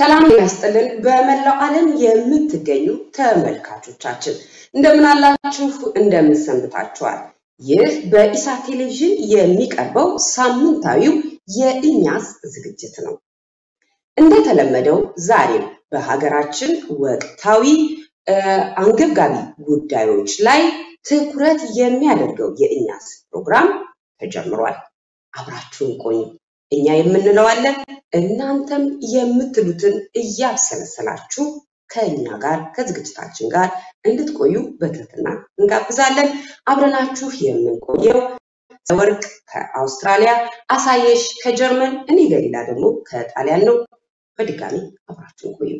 ሰላም ያስጥልን። በመላው ዓለም የምትገኙ ተመልካቾቻችን እንደምን አላችሁ? እንደምን ሰንብታችኋል? ይህ በኢሳት ቴሌቪዥን የሚቀርበው ሳምንታዊው የኢኛስ ዝግጅት ነው። እንደተለመደው ዛሬም በሀገራችን ወቅታዊ አንገብጋቢ ጉዳዮች ላይ ትኩረት የሚያደርገው የኢኛስ ፕሮግራም ተጀምሯል። አብራችሁን ቆዩ። እኛ የምንለው አለ፣ እናንተም የምትሉትን እያብሰለሰላችሁ ከእኛ ጋር ከዝግጅታችን ጋር እንድትቆዩ በትህትና እንጋብዛለን። አብረናችሁ የምንቆየው ወርቅ ከአውስትራሊያ፣ አሳየሽ ከጀርመን፣ እኔ ገሊላ ደግሞ ከጣሊያን ነው። በድጋሚ አብራችሁን ቆዩ።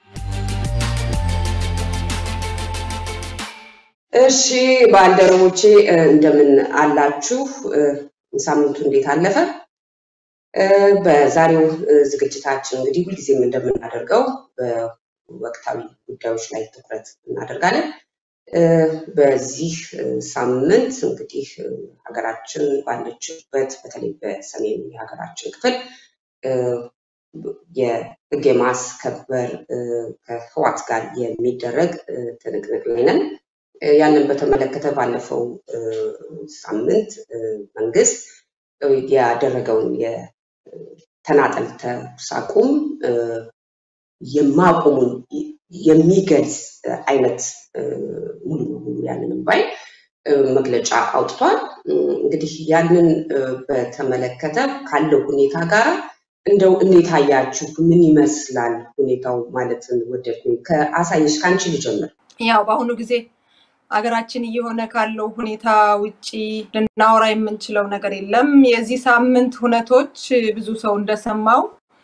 እሺ ባልደረቦቼ እንደምን አላችሁ? ሳምንቱ እንዴት አለፈ? በዛሬው ዝግጅታችን እንግዲህ ሁልጊዜም እንደምናደርገው በወቅታዊ ጉዳዮች ላይ ትኩረት እናደርጋለን። በዚህ ሳምንት እንግዲህ ሀገራችን ባለችበት በተለይ በሰሜን የሀገራችን ክፍል የሕግ የማስከበር ከህዋት ጋር የሚደረግ ትንቅንቅ ላይ ነን። ያንን በተመለከተ ባለፈው ሳምንት መንግስት ያደረገውን የተናጠል ተኩስ አቁም የማቆሙን የሚገልጽ አይነት ሙሉ በሙሉ ያንንም ባይ መግለጫ አውጥቷል። እንግዲህ ያንን በተመለከተ ካለው ሁኔታ ጋር እንደው እንዴት አያችሁ? ምን ይመስላል ሁኔታው ማለትን ወደድኩኝ። ከአሳየሽ ከአንቺ ልጀምር። ያው በአሁኑ ጊዜ አገራችን እየሆነ ካለው ሁኔታ ውጪ ልናወራ የምንችለው ነገር የለም። የዚህ ሳምንት ሁነቶች ብዙ ሰው እንደሰማው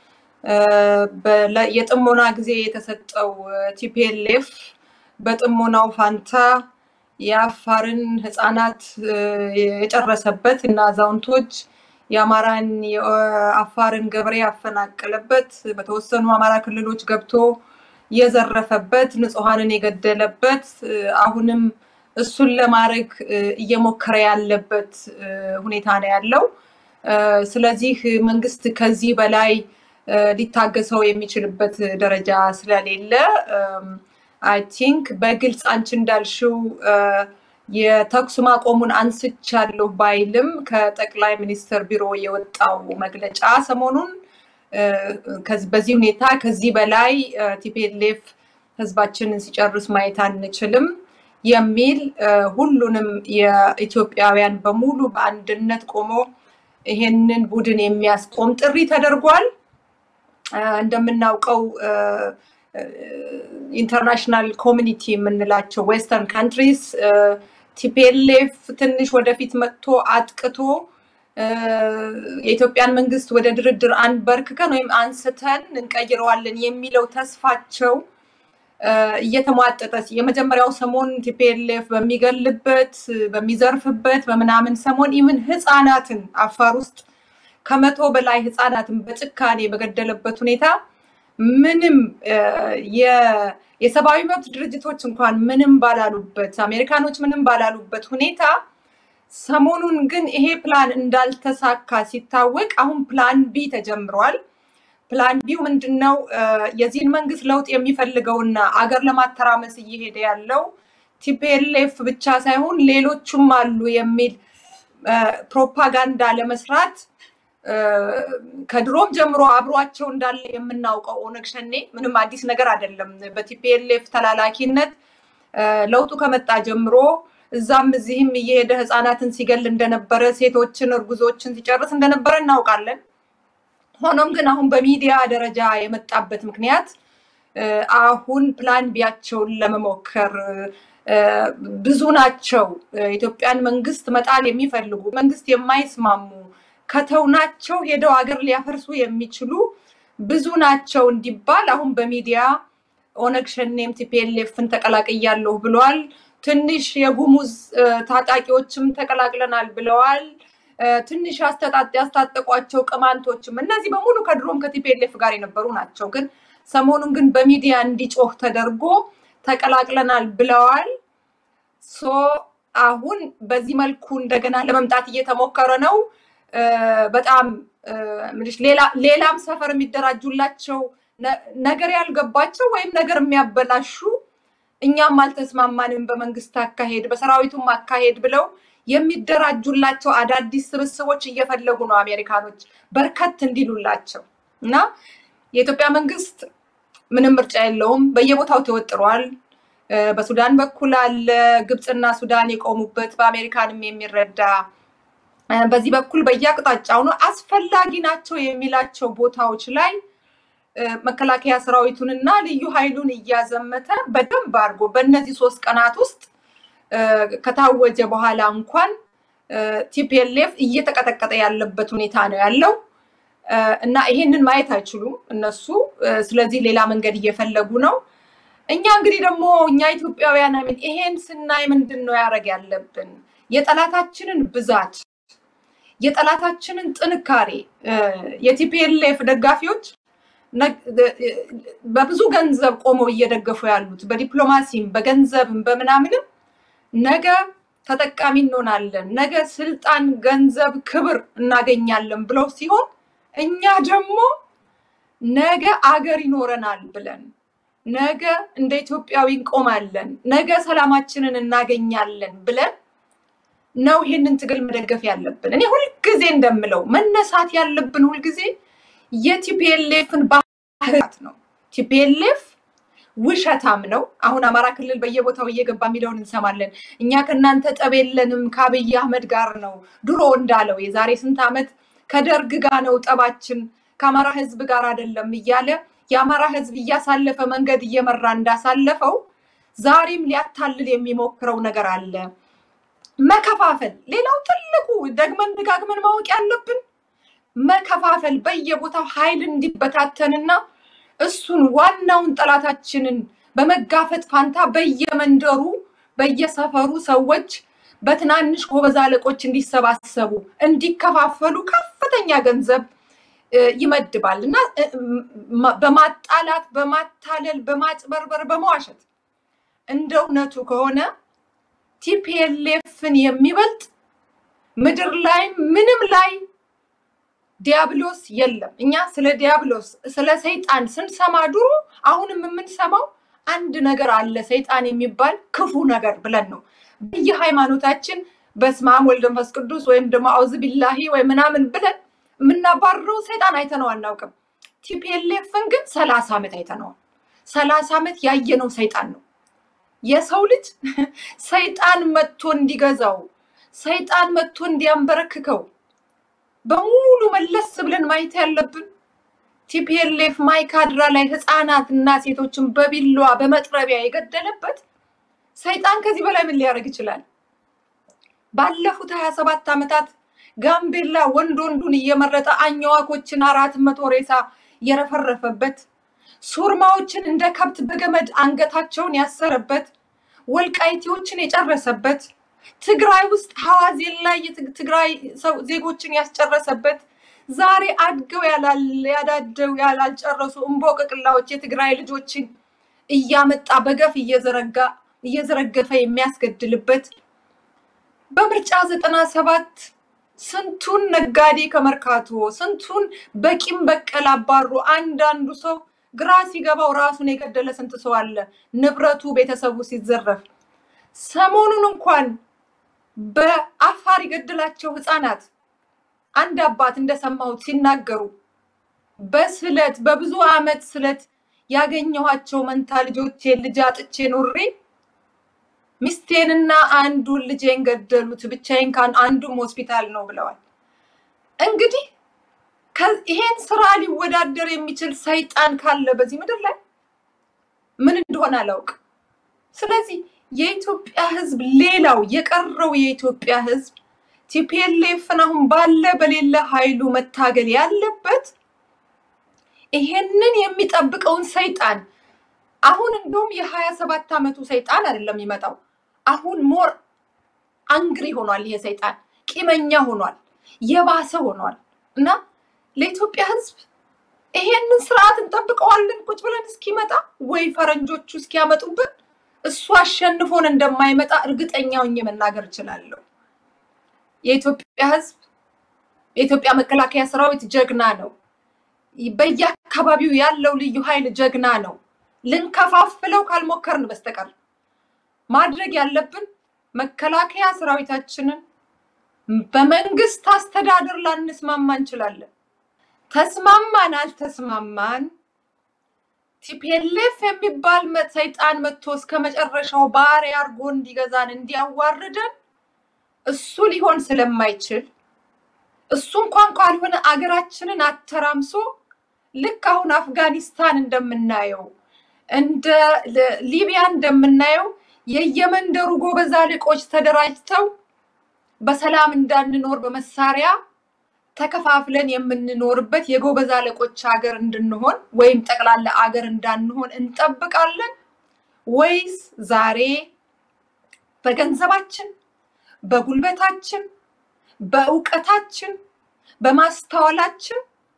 የጥሞና ጊዜ የተሰጠው ቲፒኤልኤፍ በጥሞናው ፋንታ የአፋርን ህፃናት የጨረሰበት እና አዛውንቶች የአማራን የአፋርን ገበሬ ያፈናቀለበት በተወሰኑ አማራ ክልሎች ገብቶ የዘረፈበት ንጹሐንን የገደለበት አሁንም እሱን ለማድረግ እየሞከረ ያለበት ሁኔታ ነው ያለው። ስለዚህ መንግስት ከዚህ በላይ ሊታገሰው የሚችልበት ደረጃ ስለሌለ አይ ቲንክ በግልጽ አንቺ እንዳልሽው የተኩስ ማቆሙን አንስቻለሁ ባይልም ከጠቅላይ ሚኒስትር ቢሮ የወጣው መግለጫ ሰሞኑን በዚህ ሁኔታ ከዚህ በላይ ቲፒኤልኤፍ ህዝባችንን ሲጨርስ ማየት አንችልም የሚል ሁሉንም የኢትዮጵያውያን በሙሉ በአንድነት ቆሞ ይሄንን ቡድን የሚያስቆም ጥሪ ተደርጓል። እንደምናውቀው ኢንተርናሽናል ኮሚኒቲ የምንላቸው ዌስተርን ካንትሪስ ቲፒኤልኤፍ ትንሽ ወደፊት መጥቶ አጥቅቶ የኢትዮጵያን መንግስት ወደ ድርድር አንበርክከን ወይም አንስተን እንቀይረዋለን የሚለው ተስፋቸው እየተሟጠጠ የመጀመሪያው ሰሞን ቲፒኤልኤፍ በሚገልበት በሚዘርፍበት በምናምን ሰሞን ኢምን ህፃናትን አፋር ውስጥ ከመቶ በላይ ህፃናትን በጭካኔ በገደለበት ሁኔታ ምንም የሰብአዊ መብት ድርጅቶች እንኳን ምንም ባላሉበት አሜሪካኖች ምንም ባላሉበት ሁኔታ ሰሞኑን ግን ይሄ ፕላን እንዳልተሳካ ሲታወቅ አሁን ፕላን ቢ ተጀምሯል። ፕላን ቢው ምንድን ነው? የዚህን መንግስት ለውጥ የሚፈልገውና አገር ለማተራመስ እየሄደ ያለው ቲፒኤልኤፍ ብቻ ሳይሆን ሌሎቹም አሉ የሚል ፕሮፓጋንዳ ለመስራት ከድሮም ጀምሮ አብሯቸው እንዳለ የምናውቀው ኦነግ ሸኔ ምንም አዲስ ነገር አይደለም። በቲፒኤልኤፍ ተላላኪነት ለውጡ ከመጣ ጀምሮ እዛም እዚህም እየሄደ ህፃናትን ሲገል እንደነበረ፣ ሴቶችን፣ እርጉዞችን ሲጨርስ እንደነበረ እናውቃለን። ሆኖም ግን አሁን በሚዲያ ደረጃ የመጣበት ምክንያት አሁን ፕላን ቢያቸውን ለመሞከር ብዙ ናቸው። ኢትዮጵያን መንግስት መጣል የሚፈልጉ መንግስት የማይስማሙ ከተውናቸው ሄደው ሀገር ሊያፈርሱ የሚችሉ ብዙ ናቸው እንዲባል አሁን በሚዲያ ኦነግ ሸኔም ቲፒኤልኤፍን ተቀላቅያለሁ ብለዋል። ትንሽ የጉሙዝ ታጣቂዎችም ተቀላቅለናል ብለዋል። ትንሽ ያስታጠቋቸው ቅማንቶችም እነዚህ በሙሉ ከድሮም ከቲፒኤልኤፍ ጋር የነበሩ ናቸው። ግን ሰሞኑን ግን በሚዲያ እንዲጮህ ተደርጎ ተቀላቅለናል ብለዋል። ሶ አሁን በዚህ መልኩ እንደገና ለመምጣት እየተሞከረ ነው። በጣም ሌላም ሰፈር የሚደራጁላቸው ነገር ያልገባቸው ወይም ነገር የሚያበላሹ እኛም አልተስማማንም በመንግስት አካሄድ በሰራዊቱም አካሄድ ብለው የሚደራጁላቸው አዳዲስ ስብስቦች እየፈለጉ ነው አሜሪካኖች በርከት እንዲሉላቸው እና የኢትዮጵያ መንግስት ምንም ምርጫ የለውም። በየቦታው ተወጥሯል። በሱዳን በኩል አለ። ግብፅና ሱዳን የቆሙበት በአሜሪካንም የሚረዳ በዚህ በኩል በየአቅጣጫው ነው አስፈላጊ ናቸው የሚላቸው ቦታዎች ላይ መከላከያ ሰራዊቱንና ልዩ ኃይሉን እያዘመተ በደንብ አድርጎ በእነዚህ ሶስት ቀናት ውስጥ ከታወጀ በኋላ እንኳን ቲፒኤልኤፍ እየተቀጠቀጠ ያለበት ሁኔታ ነው ያለው እና ይሄንን ማየት አይችሉም እነሱ። ስለዚህ ሌላ መንገድ እየፈለጉ ነው። እኛ እንግዲህ ደግሞ እኛ ኢትዮጵያውያን አሚን ይሄን ስናይ ምንድን ነው ያደረግ ያለብን? የጠላታችንን ብዛት የጠላታችንን ጥንካሬ የቲፒኤልኤፍ ደጋፊዎች በብዙ ገንዘብ ቆመው እየደገፉ ያሉት በዲፕሎማሲም በገንዘብም በምናምንም ነገ ተጠቃሚ እንሆናለን፣ ነገ ስልጣን፣ ገንዘብ፣ ክብር እናገኛለን ብለው ሲሆን እኛ ደግሞ ነገ አገር ይኖረናል ብለን ነገ እንደ ኢትዮጵያዊ እንቆማለን፣ ነገ ሰላማችንን እናገኛለን ብለን ነው ይሄንን ትግል መደገፍ ያለብን። እኔ ሁልጊዜ እንደምለው መነሳት ያለብን ሁልጊዜ የቲፒኤልኤፍን ባህሪያት ነው። ቲፒኤልኤፍ ውሸታም ነው። አሁን አማራ ክልል በየቦታው እየገባ የሚለውን እንሰማለን። እኛ ከእናንተ ጠብ የለንም ከአብይ አህመድ ጋር ነው ድሮ እንዳለው የዛሬ ስንት ዓመት ከደርግ ጋር ነው ጠባችን ከአማራ ህዝብ ጋር አይደለም እያለ የአማራ ህዝብ እያሳለፈ መንገድ እየመራ እንዳሳለፈው ዛሬም ሊያታልል የሚሞክረው ነገር አለ። መከፋፈል፣ ሌላው ትልቁ ደግመን ደጋግመን ማወቅ ያለብን መከፋፈል፣ በየቦታው ኃይል እንዲበታተንና እሱን ዋናውን ጠላታችንን በመጋፈጥ ፋንታ በየመንደሩ በየሰፈሩ ሰዎች በትናንሽ ጎበዝ አለቆች እንዲሰባሰቡ እንዲከፋፈሉ ከፍተኛ ገንዘብ ይመድባል እና በማጣላት በማታለል በማጭበርበር በመዋሸት እንደ እውነቱ ከሆነ ቲፒኤልኤፍን የሚበልጥ ምድር ላይ ምንም ላይ ዲያብሎስ የለም። እኛ ስለ ዲያብሎስ ስለ ሰይጣን ስንሰማ ድሮ አሁንም የምንሰማው አንድ ነገር አለ ሰይጣን የሚባል ክፉ ነገር ብለን ነው። በየሃይማኖታችን በስመ አብ ወልድ መንፈስ ቅዱስ ወይም ደግሞ አውዝ ቢላሂ ወይ ምናምን ብለን የምናባርረው ሰይጣን አይተነው አናውቅም። ቲፒኤልኤፍን ግን ሰላሳ ዓመት አይተነዋል። ሰላሳ ዓመት ያየነው ሰይጣን ነው። የሰው ልጅ ሰይጣን መጥቶ እንዲገዛው ሰይጣን መጥቶ እንዲያንበረክከው በሙሉ መለስ ብለን ማየት ያለብን ቲፒኤልኤፍ ማይካድራ ላይ ህፃናት እና ሴቶችን በቢላዋ በመጥረቢያ የገደለበት ሰይጣን ከዚህ በላይ ምን ሊያደርግ ይችላል? ባለፉት ሀያ ሰባት ዓመታት ጋምቤላ ወንድ ወንዱን እየመረጠ አኝዋኮችን አራት መቶ ሬሳ የረፈረፈበት ሱርማዎችን እንደ ከብት በገመድ አንገታቸውን ያሰረበት ወልቃይቴዎችን የጨረሰበት ትግራይ ውስጥ ሐዋዜን ላይ የትግራይ ዜጎችን ያስጨረሰበት ዛሬ አድገው ያዳደው ያላልጨረሱ እምቦቅቅላዎች የትግራይ ልጆችን እያመጣ በገፍ እየዘረጋ እየዘረገፈ የሚያስገድልበት በምርጫ ዘጠና ሰባት ስንቱን ነጋዴ ከመርካቶ ስንቱን በቂም በቀል አባሩ አንዳንዱ ሰው ግራ ሲገባው ራሱን የገደለ ስንት ሰው አለ፣ ንብረቱ ቤተሰቡ ሲዘረፍ። ሰሞኑን እንኳን በአፋር የገደላቸው ህፃናት አንድ አባት እንደሰማሁት ሲናገሩ በስለት በብዙ ዓመት ስለት ያገኘኋቸው መንታ ልጆቼን ልጅ አጥቼ ኖሬ ሚስቴንና አንዱን ልጄን ገደሉት፣ ብቻዬን አንዱም ሆስፒታል ነው ብለዋል። እንግዲህ ይሄን ስራ ሊወዳደር የሚችል ሰይጣን ካለ በዚህ ምድር ላይ ምን እንደሆነ አላውቅም። ስለዚህ የኢትዮጵያ ህዝብ፣ ሌላው የቀረው የኢትዮጵያ ህዝብ ቲፒኤልኤፍን አሁን ባለ በሌለ ኃይሉ መታገል ያለበት ይሄንን የሚጠብቀውን ሰይጣን አሁን እንደውም የሀያ ሰባት ዓመቱ ሰይጣን አይደለም የሚመጣው። አሁን ሞር አንግሪ ሆኗል። ይሄ ሰይጣን ቂመኛ ሆኗል፣ የባሰ ሆኗል እና ለኢትዮጵያ ህዝብ ይሄንን ስርዓት እንጠብቀዋለን ቁጭ ብለን እስኪመጣ ወይ ፈረንጆቹ እስኪያመጡብን እሱ አሸንፎን እንደማይመጣ እርግጠኛ ሆኜ መናገር እችላለሁ። የኢትዮጵያ ህዝብ የኢትዮጵያ መከላከያ ሰራዊት ጀግና ነው። በየአካባቢው ያለው ልዩ ኃይል ጀግና ነው። ልንከፋፍለው ካልሞከርን በስተቀር ማድረግ ያለብን መከላከያ ሰራዊታችንን በመንግስት አስተዳደር ላንስማማ እንችላለን። ተስማማን አልተስማማን ቲፒኤልኤፍ የሚባል ሰይጣን መጥቶ እስከ መጨረሻው ባሪያ አድርጎ እንዲገዛን እንዲያዋርደን እሱ ሊሆን ስለማይችል እሱ እንኳን ካልሆነ አገራችንን አተራምሶ ልክ አሁን አፍጋኒስታን እንደምናየው እንደ ሊቢያ እንደምናየው የየመንደሩ ጎበዝ አለቆች ተደራጅተው በሰላም እንዳንኖር በመሳሪያ ተከፋፍለን የምንኖርበት የጎበዝ አለቆች ሀገር እንድንሆን ወይም ጠቅላላ አገር እንዳንሆን እንጠብቃለን ወይስ ዛሬ በገንዘባችን፣ በጉልበታችን፣ በእውቀታችን፣ በማስተዋላችን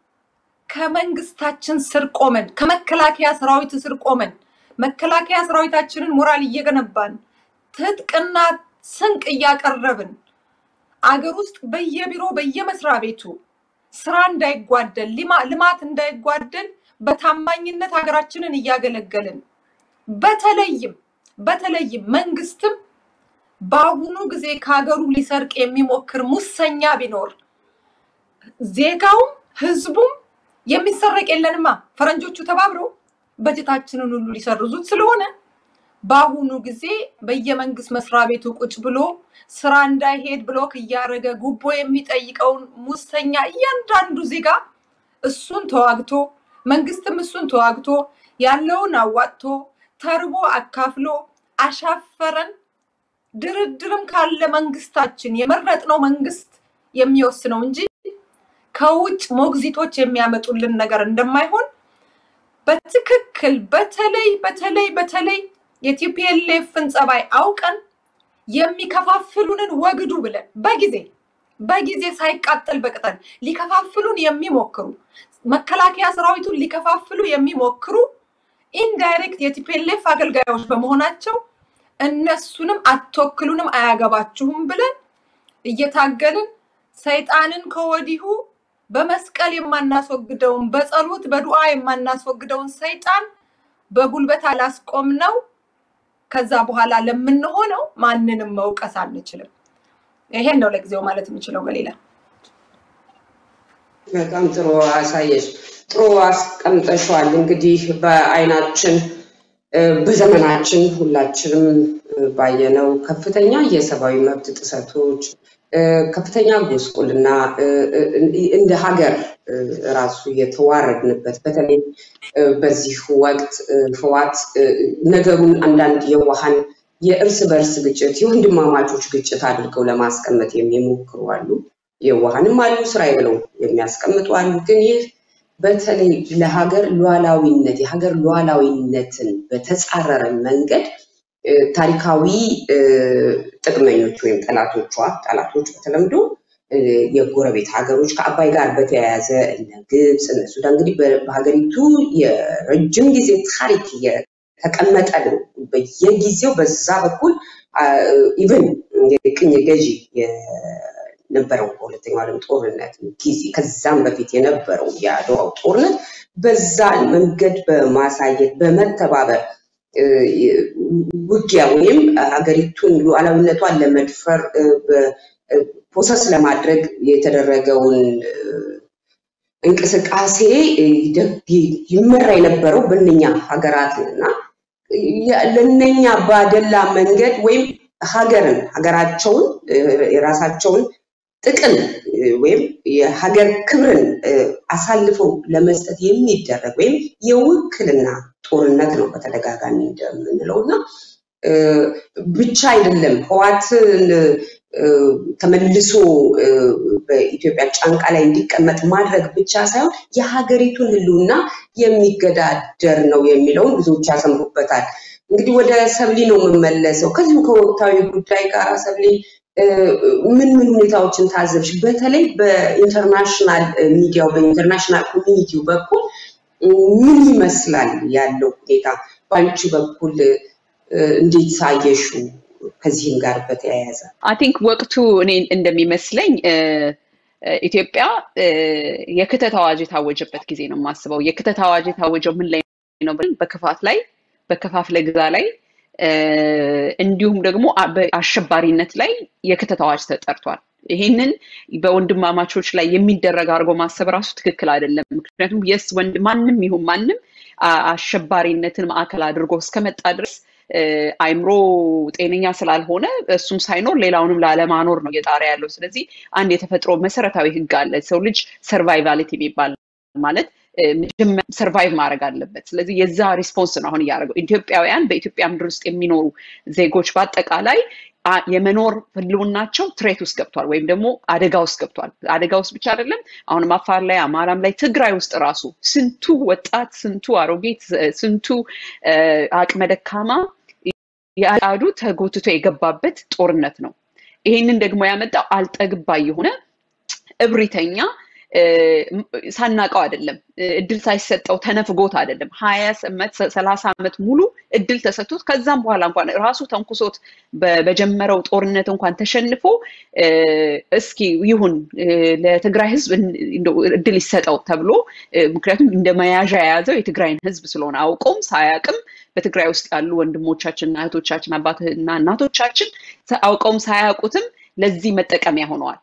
ከመንግስታችን ስር ቆመን ከመከላከያ ሰራዊት ስር ቆመን መከላከያ ሰራዊታችንን ሞራል እየገነባን ትጥቅና ስንቅ እያቀረብን አገር ውስጥ በየቢሮ በየመስሪያ ቤቱ ስራ እንዳይጓደል ልማት እንዳይጓደል በታማኝነት ሀገራችንን እያገለገልን በተለይም በተለይም መንግስትም በአሁኑ ጊዜ ከሀገሩ ሊሰርቅ የሚሞክር ሙሰኛ ቢኖር ዜጋውም ህዝቡም የሚሰረቅ የለንማ ፈረንጆቹ ተባብረው በጀታችንን ሁሉ ሊሰርዙት ስለሆነ በአሁኑ ጊዜ በየመንግስት መስሪያ ቤቱ ቁጭ ብሎ ስራ እንዳይሄድ ብሎክ እያደረገ ጉቦ የሚጠይቀውን ሙሰኛ እያንዳንዱ ዜጋ እሱን ተዋግቶ መንግስትም እሱን ተዋግቶ ያለውን አዋጥቶ ተርቦ አካፍሎ አሻፈረን። ድርድርም ካለ መንግስታችን የመረጥነው መንግስት የሚወስነው እንጂ ከውጭ ሞግዚቶች የሚያመጡልን ነገር እንደማይሆን በትክክል በተለይ በተለይ በተለይ የቲፒኤልኤፍን ጸባይ አውቀን የሚከፋፍሉንን ወግዱ ብለን በጊዜ በጊዜ ሳይቃጠል በቅጠል ሊከፋፍሉን የሚሞክሩ መከላከያ ሰራዊቱን ሊከፋፍሉ የሚሞክሩ ኢንዳይሬክት የቲፒኤልኤፍ አገልጋዮች በመሆናቸው እነሱንም አትወክሉንም፣ አያገባችሁም ብለን እየታገልን ሰይጣንን ከወዲሁ በመስቀል የማናስወግደውን በጸሎት በዱዓ የማናስወግደውን ሰይጣን በጉልበት አላስቆም ነው። ከዛ በኋላ ለምንሆነው ማንንም መውቀስ አንችልም። ይሄን ነው ለጊዜው ማለት የምችለው። በሌላ በጣም ጥሩ አሳየሽ፣ ጥሩ አስቀምጠሸዋል። እንግዲህ በአይናችን በዘመናችን ሁላችንም ባየነው ከፍተኛ የሰብአዊ መብት ጥሰቶች ከፍተኛ ጉስቁልና እንደ ሀገር ራሱ የተዋረድንበት በተለይ በዚህ ወቅት ህዋት ነገሩን አንዳንድ የዋሃን የእርስ በርስ ግጭት የወንድማማቾች ግጭት አድርገው ለማስቀመጥ የሚሞክሩ አሉ። የዋሃንም አሉ፣ ስራዬ ብለው የሚያስቀምጡ አሉ። ግን ይህ በተለይ ለሀገር ሉዓላዊነት የሀገር ሉዓላዊነትን በተጻረረ መንገድ ታሪካዊ ጥቅመኞች ወይም ጠላቶቿ ጠላቶች በተለምዶ የጎረቤት ሀገሮች ከአባይ ጋር በተያያዘ እነ ግብፅ እነ ሱዳን እንግዲህ በሀገሪቱ የረጅም ጊዜ ታሪክ የተቀመጠ ነው። በየጊዜው በዛ በኩል ኢቨን የቅኝ ገዢ የነበረው በሁለተኛው ዓለም ጦርነት ጊዜ ከዛም በፊት የነበረው የአድዋው ጦርነት በዛ መንገድ በማሳየት በመተባበር ውጊያ ወይም ሀገሪቱን ሉዓላዊነቷን ለመድፈር ፕሮሰስ ለማድረግ የተደረገውን እንቅስቃሴ ይመራ የነበረው በእነኛ ሀገራት እና ለእነኛ ባደላ መንገድ ወይም ሀገርን ሀገራቸውን የራሳቸውን ጥቅም ወይም የሀገር ክብርን አሳልፈው ለመስጠት የሚደረግ ወይም የውክልና ጦርነት ነው በተደጋጋሚ እንደምንለው እና ብቻ አይደለም ህዋትን ተመልሶ በኢትዮጵያ ጫንቃ ላይ እንዲቀመጥ ማድረግ ብቻ ሳይሆን የሀገሪቱን ህልውና የሚገዳደር ነው የሚለውን ብዙዎች ያሰምሩበታል። እንግዲህ ወደ ሰብሊ ነው የምመለሰው። ከዚሁ ከወቅታዊ ጉዳይ ጋር ሰብሊ ምን ምን ሁኔታዎችን ታዘብሽ? በተለይ በኢንተርናሽናል ሚዲያው በኢንተርናሽናል ኮሚኒቲው በኩል ምን ይመስላል ያለው ሁኔታ? በአንቺ በኩል እንዴት ሳየሹ? ከዚህም ጋር በተያያዘ አይ ቲንክ ወቅቱ እኔ እንደሚመስለኝ ኢትዮጵያ የክተት አዋጅ የታወጀበት ጊዜ ነው የማስበው። የክተት አዋጅ የታወጀው ምን ላይ ነው? በክፋት ላይ፣ በከፋፍለ ግዛ ላይ እንዲሁም ደግሞ በአሸባሪነት ላይ የክተት አዋጅ ተጠርቷል። ይሄንን በወንድማማቾች ላይ የሚደረግ አድርጎ ማሰብ ራሱ ትክክል አይደለም። ምክንያቱም የስ ወንድ ማንም ይሁን ማንም አሸባሪነትን ማዕከል አድርጎ እስከመጣ ድረስ አይምሮ ጤነኛ ስላልሆነ እሱም ሳይኖር ሌላውንም ላለማኖር ነው እየጣረ ያለው። ስለዚህ አንድ የተፈጥሮ መሰረታዊ ህግ አለ። ሰው ልጅ ሰርቫይቫሊቲ የሚባል ማለት ሰርቫይቭ ማድረግ አለበት። ስለዚህ የዛ ሪስፖንስ ነው አሁን እያደረገው። ኢትዮጵያውያን በኢትዮጵያ ምድር ውስጥ የሚኖሩ ዜጎች በአጠቃላይ የመኖር ህልውናቸው ትሬት ውስጥ ገብቷል፣ ወይም ደግሞ አደጋ ውስጥ ገብቷል። አደጋ ውስጥ ብቻ አይደለም፣ አሁንም አፋር ላይ፣ አማራም ላይ፣ ትግራይ ውስጥ ራሱ ስንቱ ወጣት፣ ስንቱ አሮጌት፣ ስንቱ አቅመ ደካማ ያዱ ተጎትቶ የገባበት ጦርነት ነው። ይሄንን ደግሞ ያመጣው አልጠግባ የሆነ እብሪተኛ ሳናቀው አይደለም፣ እድል ሳይሰጠው ተነፍጎት አይደለም። ሀያ ዓመት ሰላሳ ዓመት ሙሉ እድል ተሰጥቶት ከዛም በኋላ እንኳን ራሱ ተንኩሶት በጀመረው ጦርነት እንኳን ተሸንፎ እስኪ ይሁን ለትግራይ ህዝብ እድል ይሰጠው ተብሎ ምክንያቱም እንደ መያዣ የያዘው የትግራይን ህዝብ ስለሆነ አውቀውም ሳያቅም በትግራይ ውስጥ ያሉ ወንድሞቻችንና እህቶቻችን አባትና እናቶቻችን አውቀውም ሳያውቁትም ለዚህ መጠቀሚያ ሆነዋል።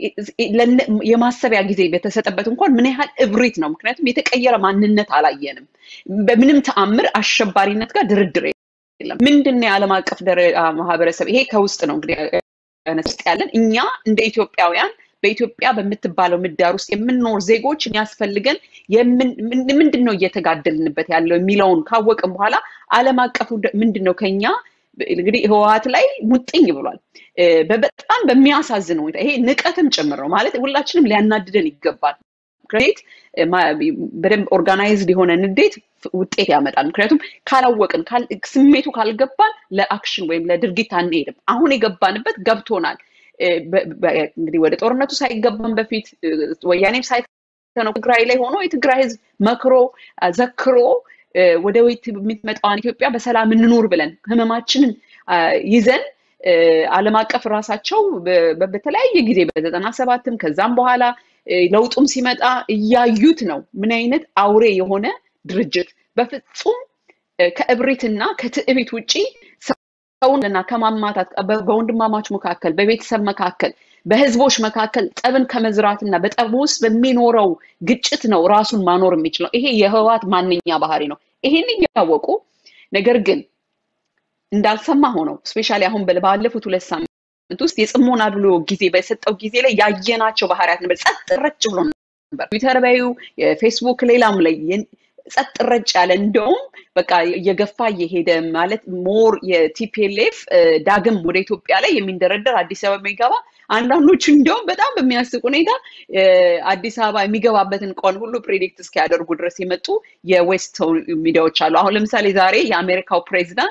የማሰቢያ ጊዜ በተሰጠበት እንኳን ምን ያህል እብሪት ነው። ምክንያቱም የተቀየረ ማንነት አላየንም። በምንም ተአምር አሸባሪነት ጋር ድርድር የለም። ምንድን ነው የዓለም አቀፍ ማህበረሰብ? ይሄ ከውስጥ ነው እንግዲህ ውስጥ ያለን እኛ እንደ ኢትዮጵያውያን በኢትዮጵያ በምትባለው ምህዳር ውስጥ የምንኖር ዜጎች የሚያስፈልገን ምንድን ነው እየተጋደልንበት ያለው የሚለውን ካወቅን በኋላ ዓለም አቀፉ ምንድን ነው ከኛ እንግዲህ ህወሀት ላይ ሙጥኝ ብሏል። በጣም በሚያሳዝን ሁኔታ ይሄ ንቀትም ጭምር ነው ማለት ሁላችንም ሊያናድደን ይገባል። ንዴት በደንብ ኦርጋናይዝድ የሆነ ንዴት ውጤት ያመጣል። ምክንያቱም ካላወቅን ስሜቱ ካልገባን ለአክሽን ወይም ለድርጊት አንሄድም። አሁን የገባንበት ገብቶናል። እንግዲህ ወደ ጦርነቱ ሳይገባን በፊት ወያኔም ሳይተነው ትግራይ ላይ ሆኖ የትግራይ ህዝብ መክሮ ዘክሮ ወደ ወይት የምትመጣዋን ኢትዮጵያ በሰላም እንኑር ብለን ህመማችንን ይዘን ዓለም አቀፍ ራሳቸው በተለያየ ጊዜ በዘጠና ሰባትም ከዛም በኋላ ለውጡም ሲመጣ እያዩት ነው ምን አይነት አውሬ የሆነ ድርጅት በፍጹም ከእብሪትና ከትዕቢት ውጪ ሰውንና ከማማታት በወንድማማች መካከል በቤተሰብ መካከል በህዝቦች መካከል ጠብን ከመዝራትና በጠብ ውስጥ በሚኖረው ግጭት ነው ራሱን ማኖር የሚችለው። ይሄ የህወሓት ማንኛ ባህሪ ነው። ይሄን እያወቁ ነገር ግን እንዳልሰማ ሆነው ስፔሻሊ አሁን ባለፉት ሁለት ሳምንት ውስጥ የጽሞና ብሎ ጊዜ በሰጠው ጊዜ ላይ ያየናቸው ባህሪያት ነበር። ጸጥ ረጭ ብሎ ነበር። ትዊተር በዩ የፌስቡክ ሌላም ላይ ጸጥ ረጭ ያለ እንደውም በቃ እየገፋ እየሄደ ማለት ሞር የቲፒኤልኤፍ ዳግም ወደ ኢትዮጵያ ላይ የሚንደረደር አዲስ አበባ የሚገባ አንዳንዶቹ እንዲያውም በጣም በሚያስቅ ሁኔታ አዲስ አበባ የሚገባበትን ቀን ሁሉ ፕሬዲክት እስኪያደርጉ ድረስ የመጡ የዌስት ሚዲያዎች አሉ። አሁን ለምሳሌ ዛሬ የአሜሪካው ፕሬዚዳንት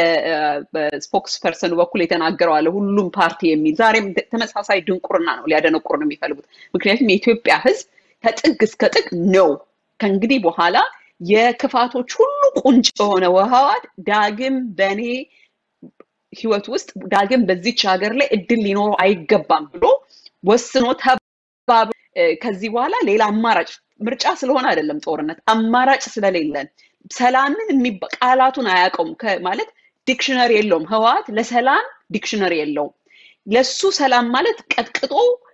በስፖክስ ፐርሰኑ በኩል የተናገረው አለ ሁሉም ፓርቲ የሚል ዛሬም ተመሳሳይ ድንቁርና ነው ሊያደነቁር ነው የሚፈልጉት። ምክንያቱም የኢትዮጵያ ሕዝብ ከጥግ እስከ ጥግ ነው ከእንግዲህ በኋላ የክፋቶች ሁሉ ቁንጭ የሆነ ህወሓት ዳግም በእኔ ህይወት ውስጥ ዳግም በዚች ሀገር ላይ እድል ሊኖረው አይገባም ብሎ ወስኖ ተባብ ከዚህ በኋላ ሌላ አማራጭ ምርጫ ስለሆነ አይደለም ጦርነት አማራጭ ስለሌለን ሰላምን ቃላቱን አያውቀውም ማለት ዲክሽነሪ የለውም ህወሓት ለሰላም ዲክሽነሪ የለውም ለሱ ሰላም ማለት ቀጥቅጦ